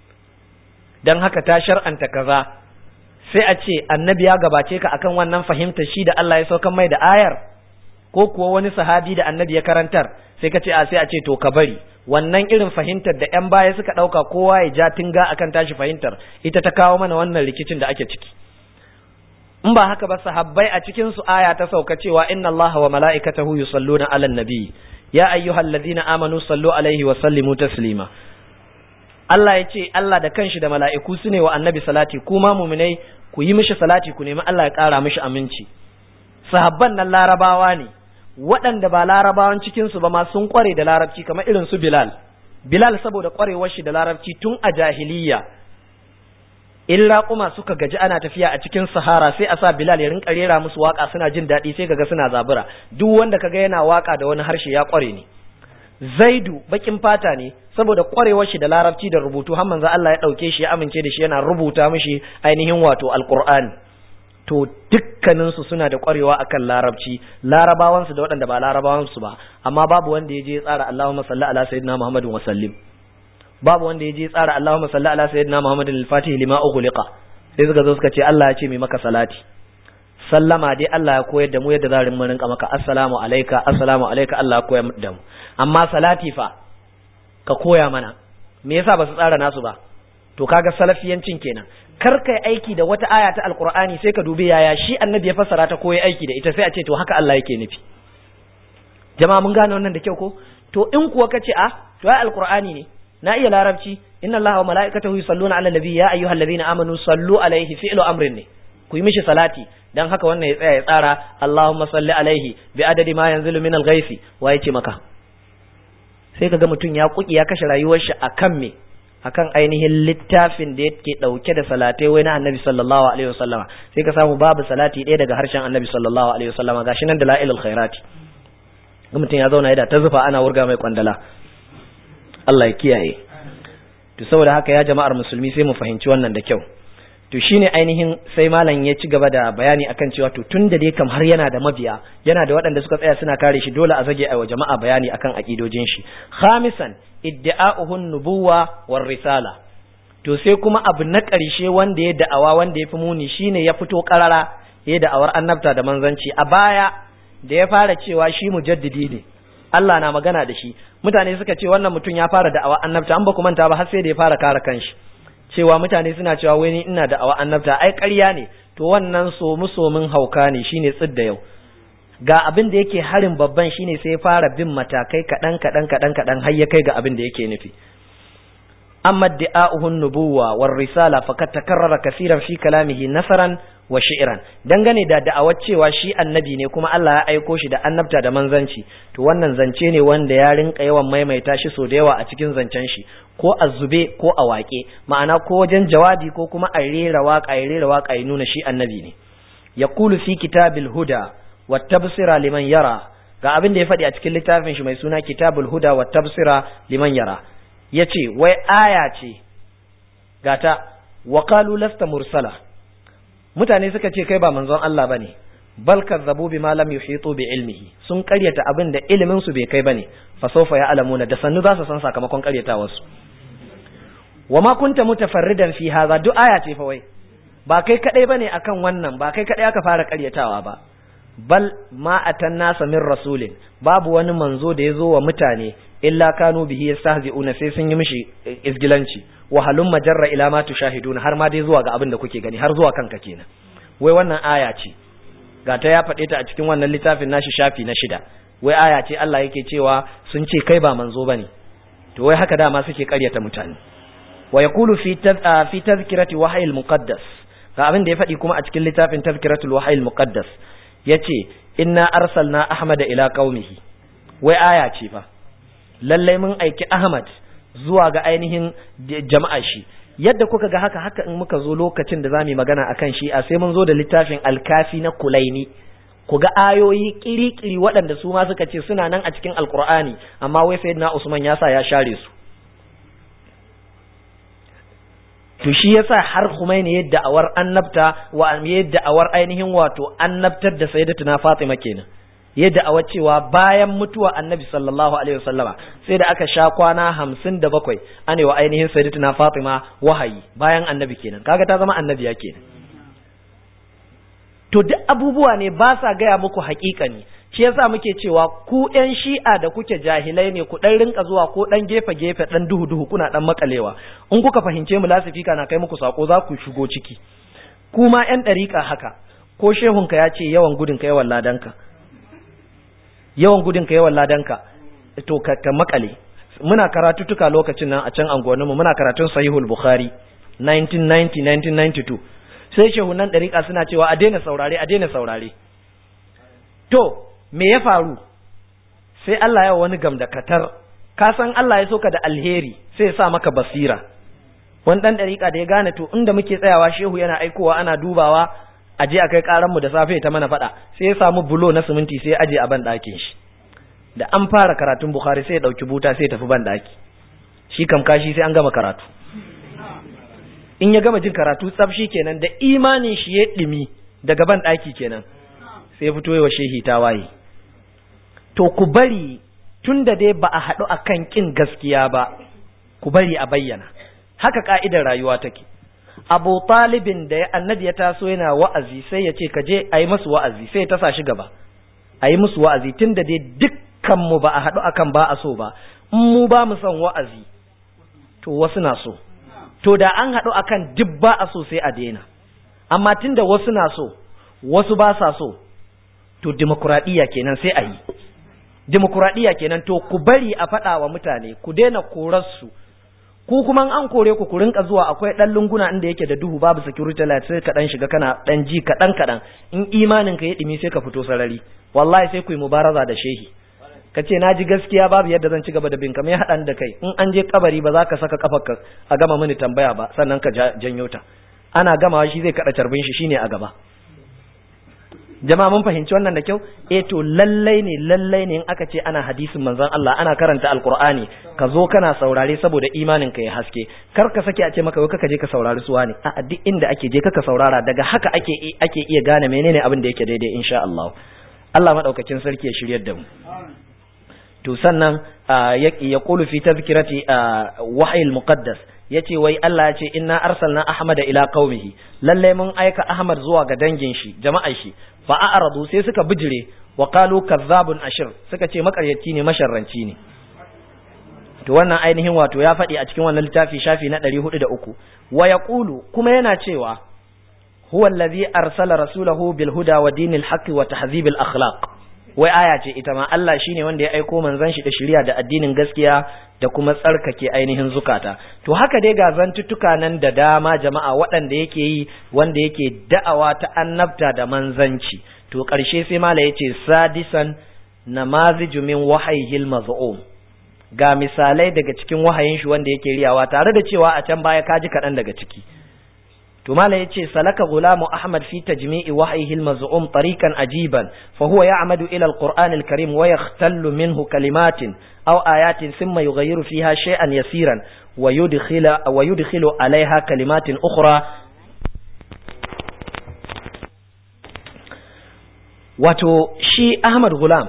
dan haka ta shar'anta kaza sai a ce annabi ya gabace ka akan wannan fahimtar shi da Allah ya saukan mai da ayar ko kuwa wani sahabi da annabi ya karantar sai ka ce a sai a ce to ka bari wannan irin fahimtar da ƴan baya suka ɗauka kowa ya ja tinga akan tashi fahimtar ita ta kawo mana wannan rikicin da ake ciki in ba haka ba sahabbai a cikin su aya ta sauka cewa inna Allaha wa mala'ikatahu yusalluna 'alan nabi ya ayyuhallazina amanu sallu alaihi wa sallimu taslima Allah ya ce Allah da kanshi da mala'iku su ne wa annabi salati kuma muminai ku yi mishi salati ku nemi Allah ya ƙara mishi aminci sahabban nan larabawa ne waɗanda ba larabawan cikinsu ba ma sun ƙware da larabci kamar irin su Bilal Bilal saboda ƙwarewar shi da larabci tun a jahiliya in raƙuma suka gaji ana tafiya a cikin sahara sai a sa Bilal ya rinka rera musu waka suna jin daɗi sai kaga suna zabura duk wanda kaga yana waka da wani harshe ya ƙware ne Zaidu bakin fata ne saboda kwarewar shi da larabci da rubutu har manzo Allah ya dauke shi ya amince da shi yana rubuta mishi ainihin wato alqur'ani to dukkanin su suna da kwarewa akan larabci larabawan su da waɗanda ba larabawan su ba amma babu wanda ya je ya tsara Allahumma salli ala sayyidina Muhammadin wa sallim babu wanda ya je ya tsara Allahumma salli ala sayyidina Muhammadin al-Fatih lima ughliqa sai suka zo suka ce Allah ya ce mai maka salati sallama dai Allah ya koyar da mu yadda za mu rinka maka assalamu alayka assalamu alayka Allah ya koyar da mu amma salati fa ka koya mana me yasa ba su tsara nasu ba to kaga salafiyancin kenan kar kai aiki da wata aya ta alqur'ani sai ka dubi yaya shi annabi ya fassara ta koyi aiki da ita sai a ce to haka Allah yake nufi jama'a mun gane wannan da kyau ko to in kuwa kace a to ai alqur'ani ne na iya larabci inna allaha wa mala'ikatahu yusalluna ala nabi ya ayyuhallazina amanu sallu alaihi fi'lu amrin ne ku yi mishi salati dan haka wannan ya tsaya ya tsara Allahumma salli alaihi bi adadi ma yanzilu min al-ghaifi wa yace maka sai kaga mutum ya kuki ya kashe rayuwar shi akan me akan ainihin littafin da yake dauke da salatai wai na Annabi sallallahu alaihi wasallama sai ka samu babu salati ɗaya daga harshen Annabi sallallahu alaihi wasallama gashi nan da la'ilul khairati mutum ya zauna yana ta zufa ana wurga mai kwandala Allah ya kiyaye to saboda haka ya jama'ar musulmi sai mu fahimci wannan da kyau to shine ainihin sai malam ya ci gaba da bayani akan cewa to tun da dai kam har yana da mabiya yana da waɗanda suka tsaya suna kare shi dole a zage a jama'a bayani akan akidojin shi khamisan iddi'a'uhun nubuwa war risala to sai kuma abu na ƙarshe wanda ya da'awa wanda ya fi muni shine ya fito ƙarara ya da'awar annabta da manzanci a baya da ya fara cewa shi mujaddidi ne Allah na magana da shi mutane suka ce wannan mutum ya fara da'awa annabta an ba ku manta ba har sai da ya fara kare kanshi cewa mutane suna cewa wai ni ina da'awa annabta ai ƙarya ne to wannan somu somin hauka ne shine tsidda yau ga abin da yake harin babban shine sai ya fara bin matakai kaɗan kaɗan kaɗan kaɗan har ya kai ga abin da yake nufi amma da'a'uhun nubuwa war risala faqad takarrara kaseeran fi kalamihi nasaran wa shi'ran dangane da da'awar cewa shi annabi ne kuma Allah ya aiko shi da annabta da manzanci to wannan zance ne wanda ya rinka yawan maimaita shi so da yawa a cikin zancen shi ko a zube ko a waƙe ma'ana ko wajen jawabi ko kuma a rera waƙa ya rera waƙa ya nuna shi annabi ne yaqulu fi kitabil huda wat tabsira liman yara ga abin da ya faɗi a cikin littafin shi mai suna kitabul huda wat tabsira liman yara yace wai aya ce gata wa qalu lasta mursala mutane suka ce kai ba manzon Allah bane bal kazzabu bima lam yuhitu bi ilmihi sun karyata abin da ilimin su bai kai bane fa sawfa ya'lamuna da sannu za su san sakamakon karyatawar su wama kunta mutafarridan fi hadha duk aya ce fa wai ba kai kadai bane akan wannan ba kai kadai aka fara karyatawa ba bal ma atan nasa min rasulin babu wani manzo da ya zo wa mutane illa kanu bihi yastahzi'una sai sun yi mishi izgilanci wa halum majarra ila ma tushahiduna har ma dai zuwa ga abin da kuke gani har zuwa kanka kenan wai wannan aya ce ga ta ya faɗe ta a cikin wannan littafin nashi shafi na shida wai aya ce Allah yake cewa sun ce kai ba manzo bane to wai haka dama suke ƙaryata mutane wa yaqulu fi fi tazkirati wahyi muqaddas ga abin da ya faɗi kuma a cikin littafin tazkiratul wahyi muqaddas yace inna arsalna ahmada ila qaumihi wai aya ce fa lallai mun aiki ahmad zuwa ga ainihin jama'a shi yadda kuka ga haka haka in muka zo lokacin da zamu magana akan shi a sai mun zo da littafin alkafi na kulaini ku ga ayoyi kiri-kiri waɗanda su ma suka ce suna nan a cikin alkur'ani amma wai sayyidina usman ya sa ya share su to shi yasa har Khomeini yadda awar annabta wa yadda awar ainihin wato annabtar da sayyidatuna Fatima kenan yadda awar cewa bayan mutuwa annabi sallallahu alaihi wasallama sai da aka sha kwana hamsin da bakwai ane wa ainihin sayyidatuna Fatima wahayi bayan annabi kenan kaga ta zama annabiya kenan to duk abubuwa ne ba sa gaya muku haƙiƙani shi yasa muke cewa ku ƴan shi'a da kuke jahilai ne ku ɗan rinka zuwa ko ɗan gefe gefe ɗan duhu duhu kuna ɗan makalewa in kuka fahimce mu lasifika na kai muku sako za ku shigo ciki kuma ƴan ɗariƙa haka ko shehunka ya ce yawan gudun ka yawan ladanka yawan gudun ka yawan ladanka to ka, ka makale muna karatutuka lokacin nan a can anguwanninmu muna karatun sahihul bukhari 1990 1992 sai shehunan ɗariƙa suna cewa a daina saurare a daina saurare to me ya faru sai Allah ya wani gam da katar ka san Allah ya soka da alheri sai ya sa maka basira wani dan dariƙa da ya gane to inda muke tsayawa shehu yana aikowa ana dubawa a je a kai karan mu da safe ta mana faɗa sai ya samu bulo na siminti sai ya aje a ban ɗakin shi da an fara karatun Bukhari sai ya ɗauki buta sai ya tafi ban ɗaki shi kam kashi sai an gama karatu in ya gama jin karatu tsaf shi kenan da imanin shi ya ɗimi daga ban ɗaki kenan sai ya fito wa shehi ta waye to ku bari tun da dai ba a haɗu a kan ƙin gaskiya ba ku bari a bayyana haka ka'idar rayuwa take abu talibin da ya annabi ya taso yana wa'azi sai ya ce ka je a yi musu wa'azi sai ya tasa shi gaba a yi musu wa'azi tun da dai dukkanmu ba a haɗu akan ba a so ba in mu ba mu son wa'azi to wasu na so to da an haɗu akan duk ba a so sai a daina amma tun da wasu na so wasu ba sa so to dimokuraɗiyya kenan sai a yi dimokuraɗiyya kenan to ku bari a faɗa wa mutane ku daina korarsu ku kuma an kore ku ku rinka zuwa akwai dan lunguna inda yake da duhu babu security light sai ka dan shiga kana dan ji kadan kadan in imanin ka ya dimi sai ka fito sarari wallahi sai ku yi mubaraza da shehi ka ce na ji gaskiya babu yadda zan ci gaba da bin ka mai haɗan da kai in an je kabari ba za ka saka kafarka a gama mini tambaya ba sannan ka janyo ta ana gamawa shi zai kaɗa carbin shi shine a gaba jama'a mun fahimci wannan da kyau eh to lallai ne lallai ne in aka ce ana hadisin manzon Allah ana karanta alqur'ani ka zo kana saurare saboda imanin ka ya haske kar ka sake a ce maka wai kaka je ka saurari suwa ne a duk inda ake je kaka saurara daga haka ake ake iya gane menene abin da yake daidai insha Allah Allah madaukakin sarki ya shiryar da mu to sannan ya qulu fi tazkirati wahyi al-muqaddas yace wai Allah ya ce inna arsalna ahmada ila qaumihi lalle mun aika ahmad zuwa ga dangin shi jama'ar shi fa a'radu sai suka bijire wa qalu kazzabun ashir suka ce makaryaci ne masharranci ne to wannan ainihin wato ya faɗi a cikin wannan littafi shafi na 403 wa yaqulu kuma yana cewa huwa allazi arsala rasulahu bil huda wa dinil haqqi wa tahzibil akhlaq wai aya ce ita ma Allah shine wanda ya aiko manzon shi da shari'a da addinin gaskiya da kuma tsarkake ainihin zukata to haka dai ga zantuttuka nan da dama jama'a waɗanda yake yi wanda yake da'awa ta annabta da manzanci to ƙarshe sai mala yace sadisan namaziju min wahayil maz'um ga misalai daga cikin wahayin shi wanda yake riyawa tare da cewa a can baya kaji kaɗan daga ciki to mala yace salaka gulamu ahmad fi tajmi'i wahyihi al-maz'um tariqan ajiban fa huwa ya'madu ila al-qur'an al-karim wa yakhtallu minhu kalimatin aw ayatin thumma yughayyiru fiha shay'an yasiran wa yudkhilu wa yudkhilu 'alayha kalimatin ukhra wato shi ahmad gulam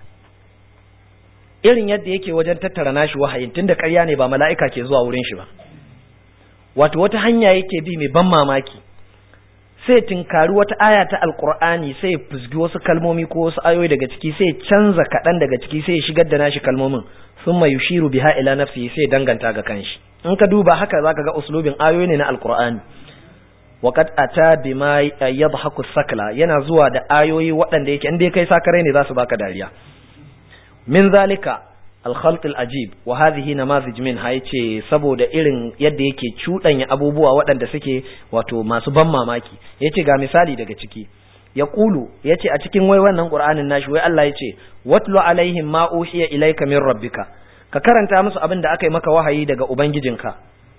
irin yadda yake wajen tattara nashi wahayin tunda ƙarya ne ba mala'ika ke zuwa wurin shi ba wato wata hanya yake bi mai ban mamaki sai tinkari wata aya ta alkur'ani sai fusgi wasu kalmomi ko wasu ayoyi daga ciki sai canza kaɗan daga ciki sai shigar da nashi kalmomin sun mai yushiru biha ila nafsi sai danganta ga kanshi in ka duba haka zaka ga uslubin ayoyi ne na alkur'ani waqad ata bima yadhaku sakla yana zuwa da ayoyi waɗanda yake inda kai sakarai ne za su baka dariya min zalika alkhalt ajib wa hadhihi namazij minha yace saboda irin yadda yake cudanya abubuwa waɗanda suke wato masu ban mamaki yace ga misali daga ciki ya kulu yace a cikin wai wannan qur'anin nashi wai Allah yace watlu alaihim ma uhiya ilayka min rabbika ka karanta musu abin da aka yi maka wahayi daga ubangijinka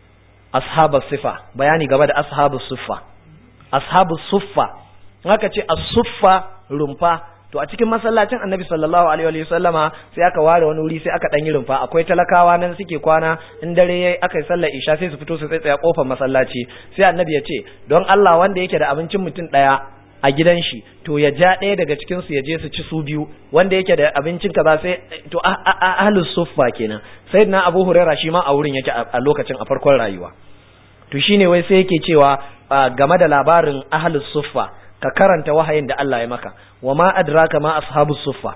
ashabus sifa bayani gaba da ashabus suffa ashabus suffa haka ce as-suffa rumfa to a cikin masallacin annabi sallallahu alaihi wa sallama sai aka ware wani wuri sai aka dan yi rumfa akwai talakawa nan suke kwana in dare yayi aka yi sallar isha sai su fito su tsaya kofar masallaci sai annabi ya ce don Allah wanda yake da abincin mutum daya a gidan shi to ya ja ɗaya daga cikin su ya je su ci su biyu wanda yake da abincin kaza sai to ahlus suffa kenan sayyidina abu huraira shi ma a wurin yake a lokacin a farkon rayuwa to shine wai sai yake cewa game da labarin ahlus suffa ka karanta wahayin da Allah ya maka wa ma adraka ma ashabus suffa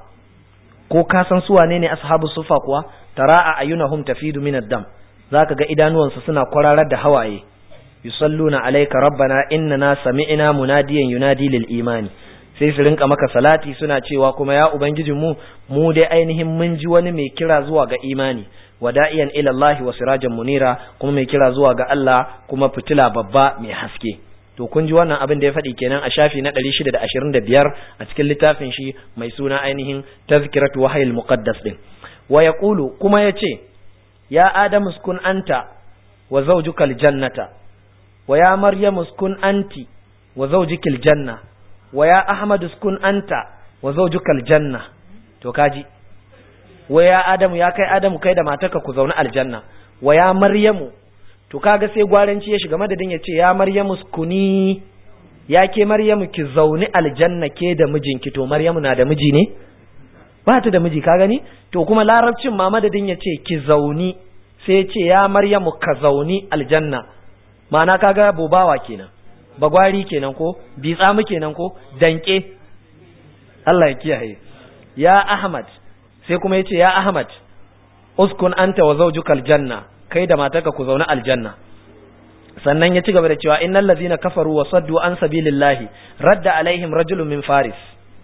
ko ka san su wane ne ashabus suffa kuwa tara ayunahum tafidu min ad-dam zaka ga idanuwansu suna kwararar da hawaye yusalluna alayka rabbana innana sami'na munadiyan yunadi lil imani sai su rinka maka salati suna cewa kuma ya ubangijin mu mu dai ainihin mun ji wani mai kira zuwa ga imani wada'iyan ila Allah wa sirajan munira kuma mai kira zuwa ga Allah kuma fitila babba mai haske to kun ji wannan abin da ya faɗi kenan a shafi na 625 a cikin littafin shi mai suna ainihin tazkiratu wahayil muqaddas din wa yaqulu kuma yace ya adamu uskun anta wa zawjukal jannata wa ya maryamu uskun anti wa zawjukal janna wa ya ahmad uskun anta wa zawjukal janna to kaji wa ya adamu ya kai adamu kai da matarka ku zauna aljanna wa ya maryamu to kaga sai gwaranci ya shiga madadin ya ce ya maryamu kuni ya ke maryamu ki zauni aljanna ke da mijinki to maryamu na da miji ne ba ta da miji ka gani to kuma larabcin ma madadin ya ce ki zauni sai ce ya maryamu ka zauni aljanna ma'ana kaga bobawa kenan bagwari kenan ko bitsamu kenan ko danke Allah ya kiyaye ya ahmad sai kuma ya ce ya ahmad uskun anta wa zawjukal janna kai da matarka ku zaune aljanna sannan ya ci gaba da cewa innal ladzina kafaru wa saddu an sabilillahi radda alaihim rajulun min faris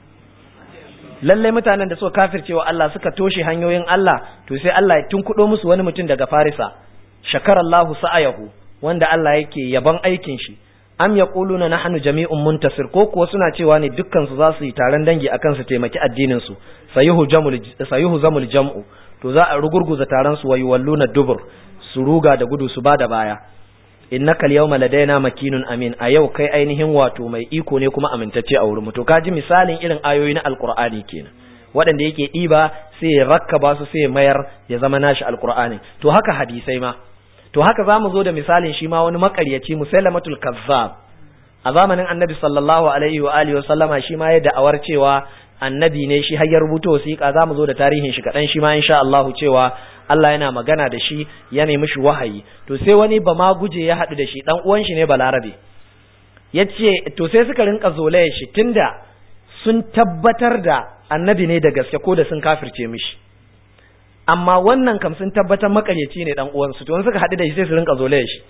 lalle mutanen da suka kafirce wa Allah suka toshe hanyoyin Allah to sai Allah ya tunkudo musu wani mutum daga farisa shakarallahu sa'ayahu wanda Allah yake yaban aikin shi am yaquluna nahnu jami'un muntasir ko kuwa suna cewa ne dukkan su za su yi taron dangi akan su taimaki addinin su sayuhu jamul sayuhu zamul jam'u to za a rugurguza taron su wayu walluna dubur su ruga da gudu su bada baya innaka al-yawma ladaina makinun amin a yau kai ainihin wato mai iko ne kuma amintacce a wurin mu to kaji misalin irin ayoyi na alqur'ani kenan waɗanda yake ɗiba sai ya rakkaba su sai ya mayar ya zama nashi alqur'ani to haka hadisai ma to haka zamu zo da misalin shi ma wani makaryaci musailamatul kazzab a zamanin annabi sallallahu alaihi wa alihi wa sallama shi ma ya da'awar cewa annabi ne shi har ya rubuta wasiƙa zamu zo da tarihin shi kaɗan shi ma insha Allah cewa Allah yana magana da shi ya nemi shi wahayi to sai wani ba ma guje ya haɗu da shi dan uwan shi ne balarabe ya ce to sai suka rinka zolaya shi tunda sun tabbatar da annabi ne da gaske ko da sun kafirce mishi amma wannan kam sun tabbatar makaryaci ne dan uwansu to suka haɗu da shi sai su rinka zolaya shi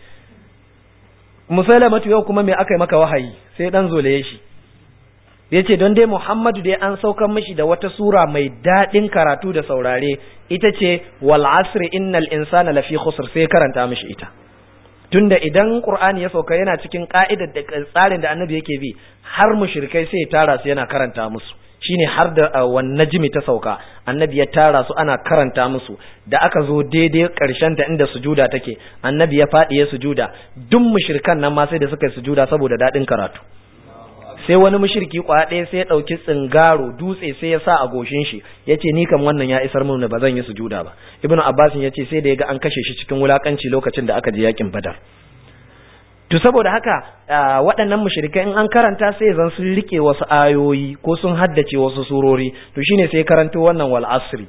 musalamatu yau kuma me aka yi maka wahayi sai dan zolaye shi yace don dai Muhammadu dai an saukar mishi da wata sura mai daɗin karatu da saurare ita ce wal asri innal insana lafi khusr sai karanta mishi ita tunda idan Qur'ani ya sauka yana cikin ka'idar da tsarin da Annabi yake bi har mushrikai sai ya tara su yana karanta musu shine har da wan najmi ta sauka Annabi ya tara su ana karanta musu da aka zo daidai karshen ta inda sujuda take Annabi ya faɗi ya sujuda duk mushrikan nan ma sai da suka yi sujuda saboda daɗin karatu sai wani mushriki kwaya ɗaya sai ya ɗauki tsingaro dutse sai ya sa a goshin shi ya ce ni kam wannan ya isar mun ba zan yi sujuda ba ibnu abbas ya ce sai da ya ga an kashe shi cikin wulakanci lokacin da aka je yakin badar to saboda haka waɗannan mushrikai in an karanta sai zan sun rike wasu ayoyi ko sun haddace wasu surori to shine sai karanto wannan wal asri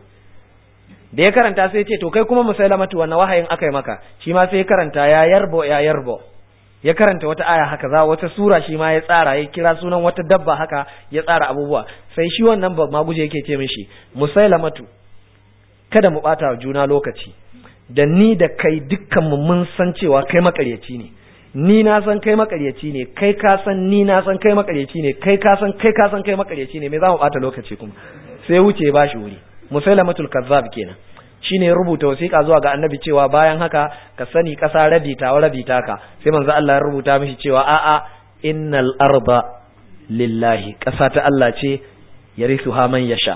da ya karanta sai ce to kai kuma musailamatu wannan wahayin aka yi maka shi ma sai karanta ya yarbo ya yarbo ya karanta wata aya haka za wata sura shi ma ya tsara ya kira sunan wata dabba haka ya tsara abubuwa sai shi wannan ba maguje yake ce mishi musailamatu kada mu bata wa juna lokaci da ni da kai dukkan mu mun san cewa kai makaryaci ne ni na san kai makaryaci ne kai ka san ni na san kai makaryaci ne kai ka san kai ka san kai makaryaci ne me za mu bata lokaci kuma sai wuce ba shi wuri musailamatul kazzab kenan shine ya rubuta wasiƙa zuwa ga annabi cewa bayan haka ka sani ƙasa rabi ta rabi taka sai manzo Allah ya rubuta mishi cewa a'a innal arda lillahi ƙasa ta Allah ce yarithuha man yasha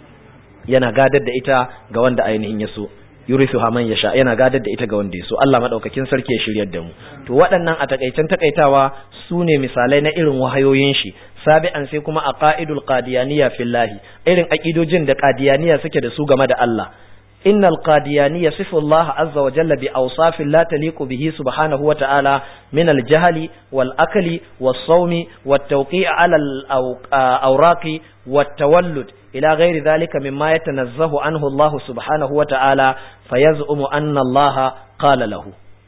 yana gadar da ita ga wanda ainihin ya so yurithuha man yasha yana gadar da ita ga wanda ya so Allah madaukakin sarki ya shiryar da mu to waɗannan a takaicen takaitawa su ne misalai na irin wahayoyin shi sabi'an sai kuma aqaidul qadiyaniyya fillahi irin aqidojin da qadiyaniya suke da su game da Allah إن القادياني يصف الله عز وجل بأوصاف لا تليق به سبحانه وتعالى من الجهل والأكل والصوم والتوقيع على الأوراق والتولد إلى غير ذلك مما يتنزه عنه الله سبحانه وتعالى فيزعم أن الله قال له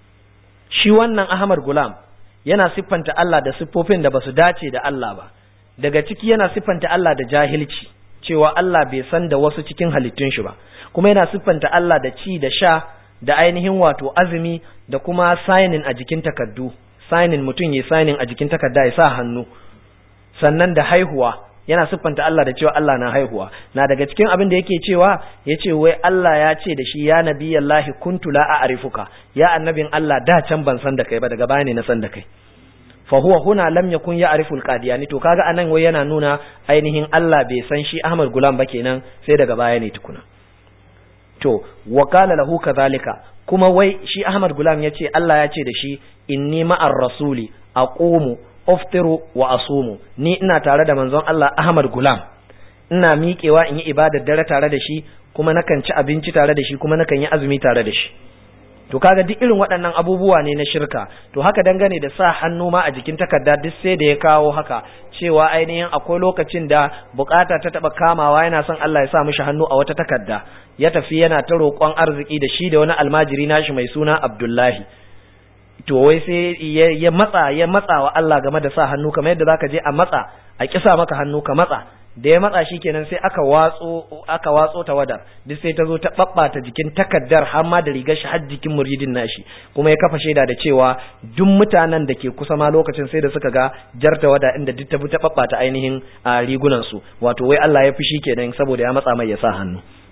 shi wannan Ahmad Gulam yana siffanta Allah da siffofin da basu dace da Allah ba daga ciki yana siffanta Allah da jahilci cewa Allah bai san da wasu cikin halittun shi ba kuma yana siffanta Allah da ci da sha da ainihin wato azumi da kuma signing a jikin takaddu signing mutum ya signing a jikin takarda ya sa hannu sannan da haihuwa yana siffanta Allah da cewa Allah na haihuwa na daga cikin abin da yake cewa yace wai Allah ya ce da shi ya nabiyallahi kuntu la a'rifuka ya annabin Allah da can ban san da kai ba daga baya ne na san da kai fa huwa huna lam yakun ya'rifu al-qadiyani to kaga anan wai yana nuna ainihin Allah bai san shi Ahmad Gulam ba kenan sai daga baya ne tukuna to wa qala lahu kadhalika kuma wai shi Ahmad Gulam yace Allah ya ce da shi inni ma'ar rasuli aqumu uftiru wa asumu ni ina tare da manzon Allah Ahmad Gulam ina miƙewa in yi ibadar dare tare da shi kuma nakan ci abinci tare da shi kuma nakan yi azumi tare da shi to kaga duk irin waɗannan abubuwa ne na shirka to haka dangane da sa hannu ma a jikin takarda duk sai da ya kawo haka cewa ainihin akwai lokacin da bukata ta taba kamawa yana son Allah ya sa mishi hannu a wata takarda ya tafi yana ta roƙon arziki da shi da wani almajiri nashi mai suna Abdullahi to wai sai ya matsa ya matsa wa Allah game da sa hannu kamar yadda zaka je a matsa a kisa maka hannu ka matsa da ya matsa shi kenan sai aka watso aka watso tawadar duk sai ta zo ta babbata jikin takaddar har ma da rigar shi har jikin muridin nashi kuma ya kafa shaida da cewa duk mutanen da ke kusa ma lokacin sai da suka ga jar tawada inda duk ta ta babbata ainihin rigunan su wato wai Allah ya fushi kenan saboda ya matsa mai ya sa hannu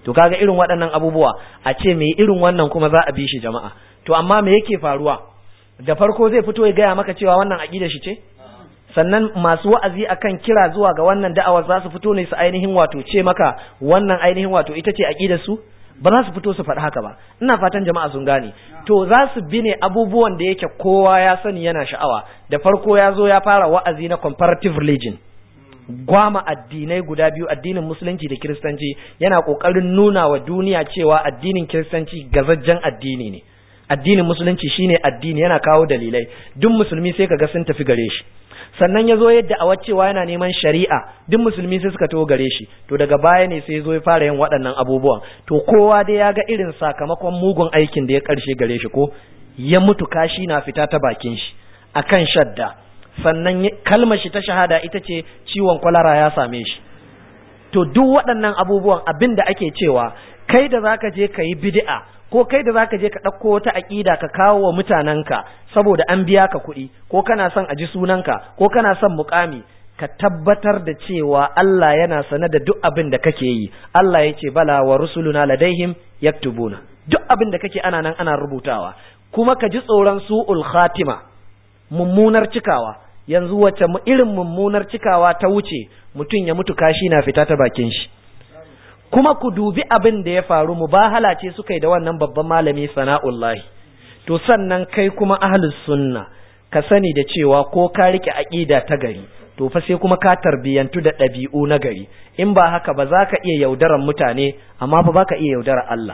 to kaga irin waɗannan abubuwa a ce me irin wannan kuma za a bi shi jama'a to amma me yake faruwa da farko zai fito ya gaya maka cewa wannan aqida shi ce sannan masu wa'azi akan kira zuwa ga wannan da'awar za su fito ne su ainihin wato ce maka wannan ainihin wato ita ce aqidar su ba za su fito su faɗi haka ba ina fatan jama'a sun gane to za su bi ne abubuwan da yake kowa ya sani yana sha'awa da farko ya zo ya fara wa'azi na comparative religion gwama addinai guda biyu addinin musulunci da kiristanci yana kokarin nuna wa duniya cewa addinin kiristanci gazajjen addini ne addinin musulunci shine addini yana kawo dalilai duk musulmi sai kaga sun tafi gare shi sannan ya zo yadda a cewa yana neman shari'a duk musulmi sai suka taho gare shi to daga baya ne sai ya zo ya fara yin waɗannan abubuwan to kowa dai ya ga irin sakamakon mugun aikin da ya ƙarshe gare shi ko ya mutu kashi na fita ta bakin shi akan shadda sannan kalmar shi ta shahada ita ce ciwon kwalara ya same shi to duk waɗannan abubuwan abin da ake cewa kai da zaka je ka yi bid'a ko kai da zaka je ka ɗauko wata aƙida ka kawo wa mutanenka saboda an biya ka kuɗi ko kana son a ji sunanka ko kana son muƙami ka tabbatar da cewa Allah yana sane da duk abin da kake yi Allah ya ce bala wa rusuluna ladaihim yaktubuna duk abin da kake ana nan ana rubutawa kuma ka ji tsoron su'ul khatima mummunar cikawa yanzu wace irin mummunar cikawa ta wuce mutum ya mutu kashi na fita ta bakin shi kuma ku dubi abin da ya faru mubahala ce suka yi da wannan babban malami sana'ullahi to sannan kai kuma ahlus sunna ka sani da cewa ko ka rike aqida ta gari to fa sai kuma ka tarbiyantu da ɗabi'u na gari in ba haka ba za ka iya yaudaran mutane amma fa ba ka iya yaudarar Allah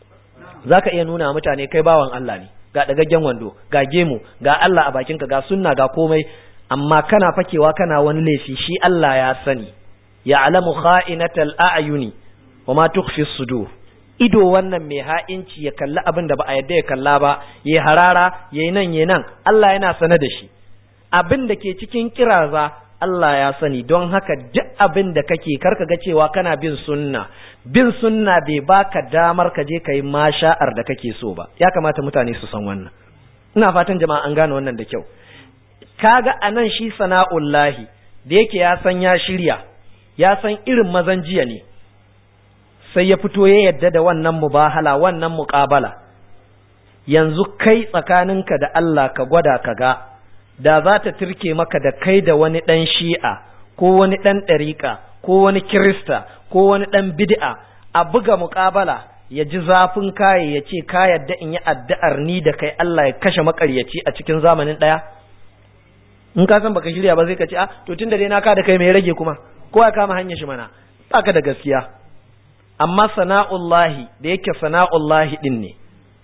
za ka iya nuna mutane kai bawan Allah ne ga dagaggen wando ga gemu ga Allah a bakinka ga sunna ga komai amma kana fakewa kana wani laifi shi Allah ya sani ya alamu kha'inatal a'yuni wa ma tukhfi sudur ido wannan mai ha'inci ya kalli abin da ba a yadda ya kalla ba yayi harara yayi nan yayi nan Allah yana sane da shi abin da ke cikin kiraza Allah ya sani don haka duk abin da kake karka ga cewa kana bin sunna bin sunna bai baka damar ka je ka yi masha'ar da kake so ba ya kamata mutane su san wannan ina fatan jama'a an gane wannan da kyau kaga anan shi sana'ullahi da yake ya san ya shirya ya san irin mazan jiya ne sai ya fito ya yadda da wannan mubahala wannan muqabala yanzu kai tsakaninka da Allah ka gwada ka ga da za ta turke maka da kai da wani ɗan shi'a ko wani ɗan ɗariƙa ko wani kirista ko wani ɗan bid'a a buga muƙabala ya ji zafin kaye ya ce ka yadda in yi addu'ar ni da kai Allah ya kashe makaryaci a cikin zamanin ɗaya in ka san baka shirya ba sai ka ce a to tunda dai na ka da kai mai rage kuma ko ya kama hanyar shi mana baka da gaskiya amma sana'ullahi da yake sana'ullahi din ne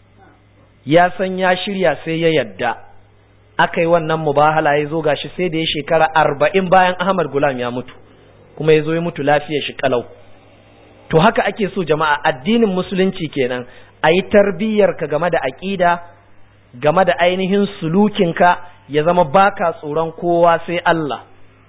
ya san ya shirya sai ya yadda aka yi wannan mubahala ya zo gashi sai da ya shekara arba'in bayan Ahmad Gulam ya mutu kuma ya zo ya mutu lafiyar shi kalau to haka ake so jama'a addinin musulunci kenan a yi tarbiyyarka game da aƙida game da ainihin sulukinka ya zama baka tsoron kowa sai Allah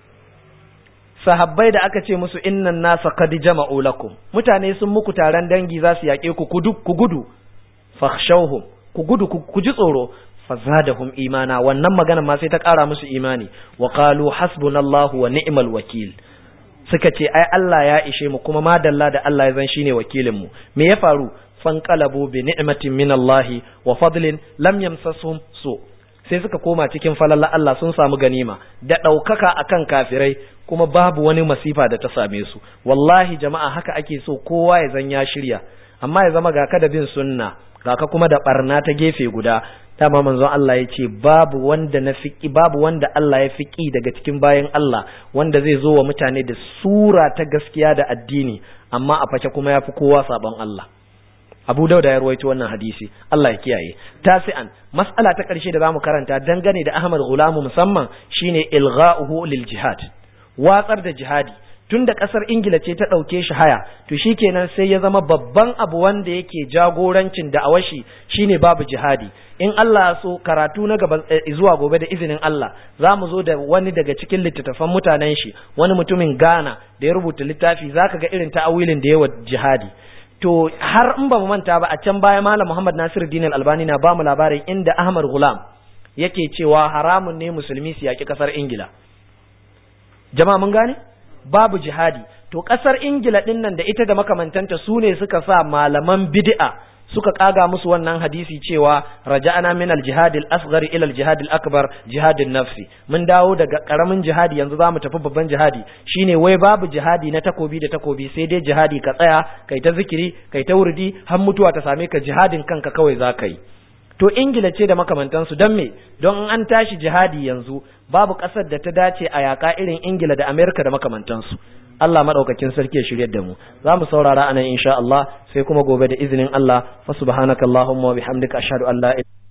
sahabbai da aka ce musu innan nasa qad jama'u lakum mutane sun muku taron dangi za su yaƙe ku ku gudu fakhshawhum ku gudu ku ji tsoro fazadahum imana wannan magana ma sai ta ƙara musu imani wa qalu hasbunallahu wa ni'mal wakil suka ce ai Allah ya ishe mu kuma madalla da Allah ya zan shine wakilin mu me ya faru fanqalabu bi ni'matin min Allah wa fadlin lam yamsasuhum su sai suka koma cikin falalla Allah sun samu ganima da ɗaukaka akan kafirai kuma babu wani masifa da ta same su wallahi jama'a haka ake so kowa ya zan ya shirya amma ya zama ga ka da bin sunna ga ka kuma da barna ta gefe guda dama manzon Allah ya ce babu wanda na fiki babu wanda Allah ya fiki daga cikin bayan Allah wanda zai zo wa mutane da sura ta gaskiya da addini amma a face kuma ya fi kowa sabon Allah Abu Dauda ya ruwaito wannan hadisi Allah ya kiyaye tasi'an mas'ala ta ƙarshe da zamu karanta dangane da Ahmad Gulamu musamman shine ilgha'uhu lil jihad watsar da jihadi tun da ƙasar ingila ce ta ɗauke shi haya to shi kenan sai ya zama babban abu wanda yake jagorancin da awashi shine babu jihadi in Allah so karatu na gaba zuwa gobe da izinin Allah za mu zo da wani daga cikin littattafan mutanen shi wani mutumin Ghana da ya rubuta littafi zaka ga irin ta'awilin da yawa jihadi to har in ba mu manta ba a can baya malam Muhammad Nasir Din Albani na ba mu labarin inda Ahmad Gulam yake cewa haramun ne musulmi su yaki ƙasar Ingila jama'a mun gane babu jihadi to ƙasar ingila ɗin nan da ita da makamantanta su ne suka sa malaman bid'a suka kaga musu wannan hadisi cewa raja'ana min al-jihad al-asghar ila al-jihad al-akbar jihadin nafsi mun dawo daga karamin jihadi yanzu zamu tafi babban jihadi shine wai babu jihadi na takobi da takobi sai dai jihadi ka tsaya kai ta zikiri kai ta wurdi har mutuwa ta same ka jihadin kanka kawai zaka yi to ingila ce da makamantansu don me don an tashi jihadi yanzu babu ƙasar da ta dace a yaƙa irin ingila da amerika da makamantansu Allah madaukakin sarki ya shiryar da mu za mu saurara anan insha Allah sai kuma gobe da izinin Allah fa subhanakallahumma wa bihamdika ashhadu an la